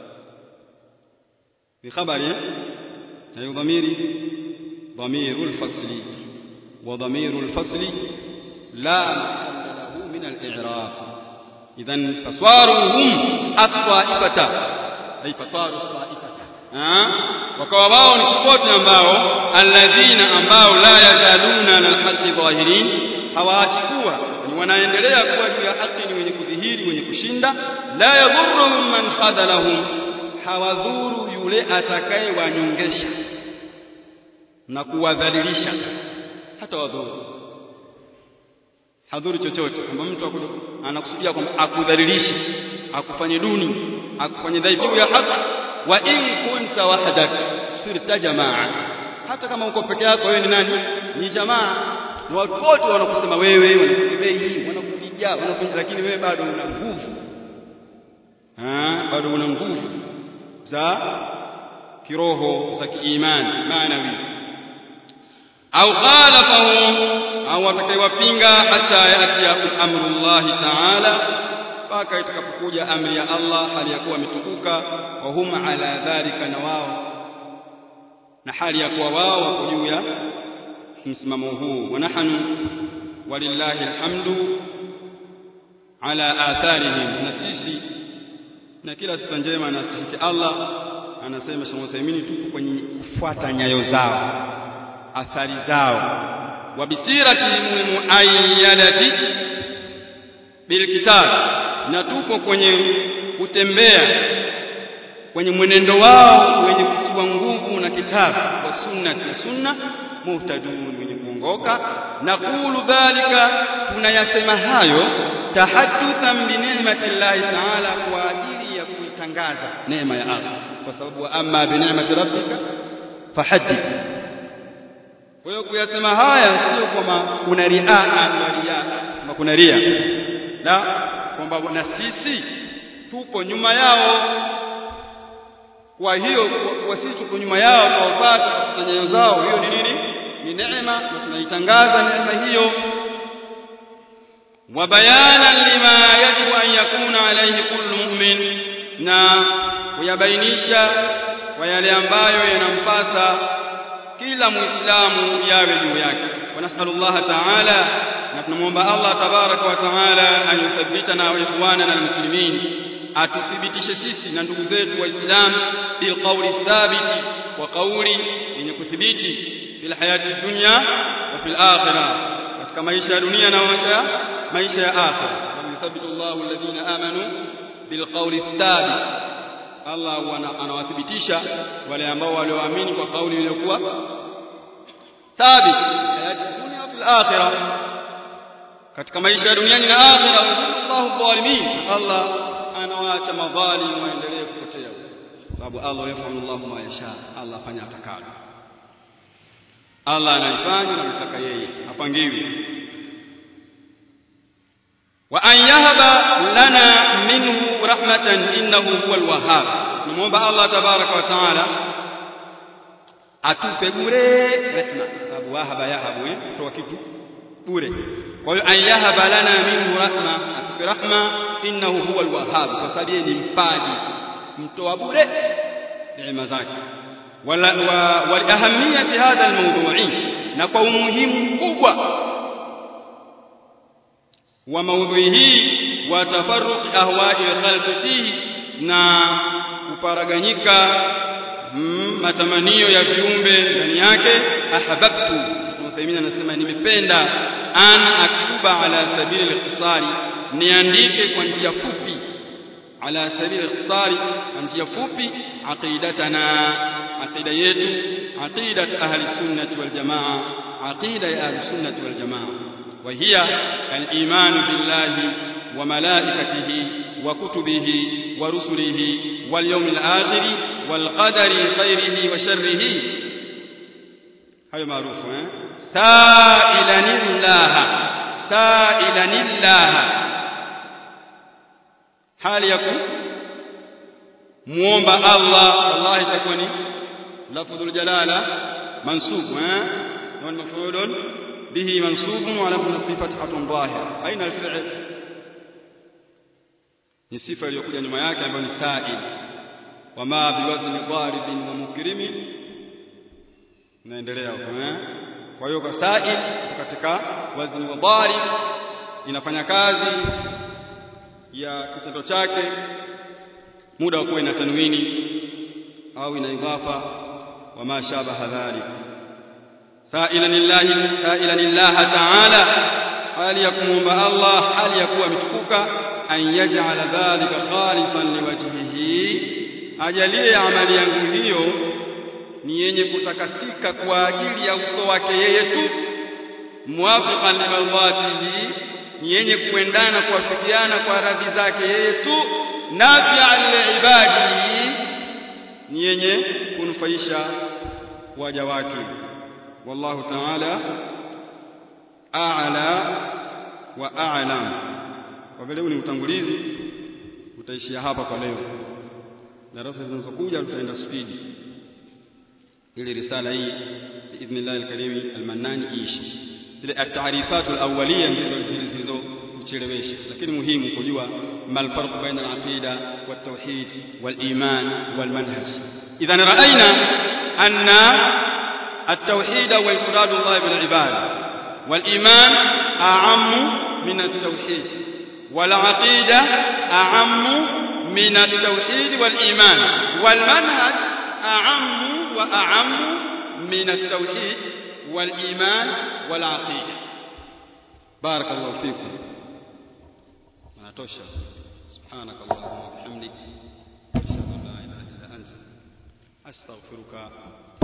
bi khabari na dhamiri ضمير الفصل وضمير الفصل لا محل له من الإعراب إذا فصواروهم الطائفة أي فصاروا الطائفة wakawa wao ni popote ambao alladhina ambao la yazaluna ala alhaqi dhahirin hawaachi kuwa ni wanaendelea kuwa juu ya haki ni wenye kudhihiri wenye kushinda la yadhurruhum man khadalahum hawadhuru yule atakaye wanyongesha na kuwadhalilisha hata wadhuru hadhuru chochote kwamba mtu anakusudia kwamba akudhalilishe akufanye duni akufanye dhaifu ya haki wa in kunta wahdak sirta jamaa hata kama uko peke yako wewe ni nani ni jamaa na watu wote wanakusema wewe wanakudai wanakupiga wanafanya lakini wewe bado una nguvu ah bado una nguvu za kiroho za kiimani maanawi au khalafahu au atakayewapinga hata yati amrullahi ta'ala mpaka itakapokuja amri ya Allah hali ya kuwa ametukuka wa hum ala dhalika na wao na hali ya kuwa wao wako juu ya msimamo huu wa nahnu walillahi alhamdu ala atharihim na sisi na kila sifa njema na sisi Allah anasema Sheikh Uthaymeen tupo kwenye kufuata nyayo zao athari zao wa bisiratihim almuayyadati bilkitab na tupo kwenye kutembea kwenye mwenendo wao wenye kutiwa nguvu na kitabu wa sunna na sunna muhtadun wenye kuongoka na kulu dhalika tunayasema hayo tahaddathan bi ni'mati llahi ta'ala kwa ajili ya kuitangaza neema ya Allah kwa sababu amma bi ni'mati rabbika fahaddith kwa hiyo kuyasema haya sio kwamba kuna riaa na riaa kwamba kuna ria la kwamba na sisi tupo nyuma yao kwa hiyo kwa sisi tuko nyuma yao kwa wapata kwa nyayo zao hiyo ni nini ni neema na tunaitangaza neema hiyo wa bayanan lima yajibu an yakuna alayhi kullu mu'min na kuyabainisha kwa yale ambayo yanampasa kila muislamu yawe juu yake wa nasallallahu ta'ala na tunamwomba Allah tabaraka wa taala an yuthabbitana wa ikhwanana almuslimin atuthibitishe sisi na ndugu zetu waislamu bil qawli thabiti wa qawli yenye kuthibiti fil hayati dunya wa fil akhirah katika maisha ya dunia na maisha maisha ya akhirah sababu yuthabbitu Allahu alladhina amanu bil qawli thabit Allah anawathibitisha wale ambao walioamini kwa kauli iliyokuwa thabit hayati dunya wa fil akhirah katika maisha ya duniani na akhira Allahu dhalimin Allah anawaacha madhalim waendelee kupotea sababu Allah yafalu Allahu ma yasha Allah afanya atakalo Allah anaifanya anataka yeye apangiwi wa an yahaba lana minhu rahmatan innahu huwal wahhab nimuomba Allah tabaraka wa taala atupe bure rehma sababu wahaba yahabu eh kutoa kitu bure kwa hiyo an yahaba lana minhu rahma atupe rahma innahu huwa alwahhab kwa sababu yeye ni mpaji mtoa bure neema zake wala wa, wa ahamiyati hadha almawdu'i na kwa umuhimu mkubwa wa maudhui hii wa tafarruq ahwa'i khalqi fihi na kuparaganyika mm, matamanio ya viumbe ndani yake ahbabtu Uthaymeen anasema nimependa an aktuba ala sabili al-ikhtisari niandike kwa njia fupi ala sabili al-ikhtisari kwa njia fupi aqidatana aqida yetu aqidat ahli sunnah wal jamaa aqida ya ahli sunnah wal jamaa wa hiya al-iman billahi wa malaikatihi wa kutubihi wa rusulihi wal yawmil akhir wal qadari khairihi wa sharrihi hayo maarufu eh sailanillaha sailanillaha hali ya muomba Allah wallahi itakuwa ni lafdhul jalala mansub eh na maf'ulun bihi mansub wa lam nasbi fathatun dhahira aina al-fi'l ni sifa iliyokuja nyuma yake ambayo ni sa'il wama biwazni dharibin wa mukrimin naendelea huko eh kwa hiyo kwa sa'il katika wazni wa dharib inafanya kazi ya kitendo chake muda wa kuwa ina tanwini au ina idhafa wa ma shabaha dhalik sa'ilan lillahi sa'ilan lillahi ta'ala hali ya kumwomba Allah hali ya kuwa ametukuka an yaj'ala dhalika khalisan liwajhihi ajalie amali yangu hiyo ni yenye kutakasika kwa ajili ya uso wake yeye tu muwafiqan limadhatihi ni yenye kuendana kuwafikiana kwa radhi zake yeye tu nafi'an liibadihi ni yenye kunufaisha waja wake wallahu ta'ala a'la wa a'lam kwa vile ni utangulizi utaishia hapa kwa leo darasa zinazokuja tutaenda spidi ili risala hii biidhnillah alkarim almannan ishi zile at-ta'rifat alawwaliya ndizo zilizokuchelewesha lakini muhimu kujua mal farq baina al-aqida wat-tauhid wal-iman wal-manhaj idhan ra'ayna anna at-tauhid wa ifrad Allah bil ibad wal-iman a'ammu min at-tauhid wal-aqida a'ammu من التوحيد والإيمان والمنهج أعم وأعم من التوحيد wal-iman wal-aqida barakallahu fikum natosha subhanakallahumma wa bihamdik ashhadu an la ilaha illa anta astaghfiruka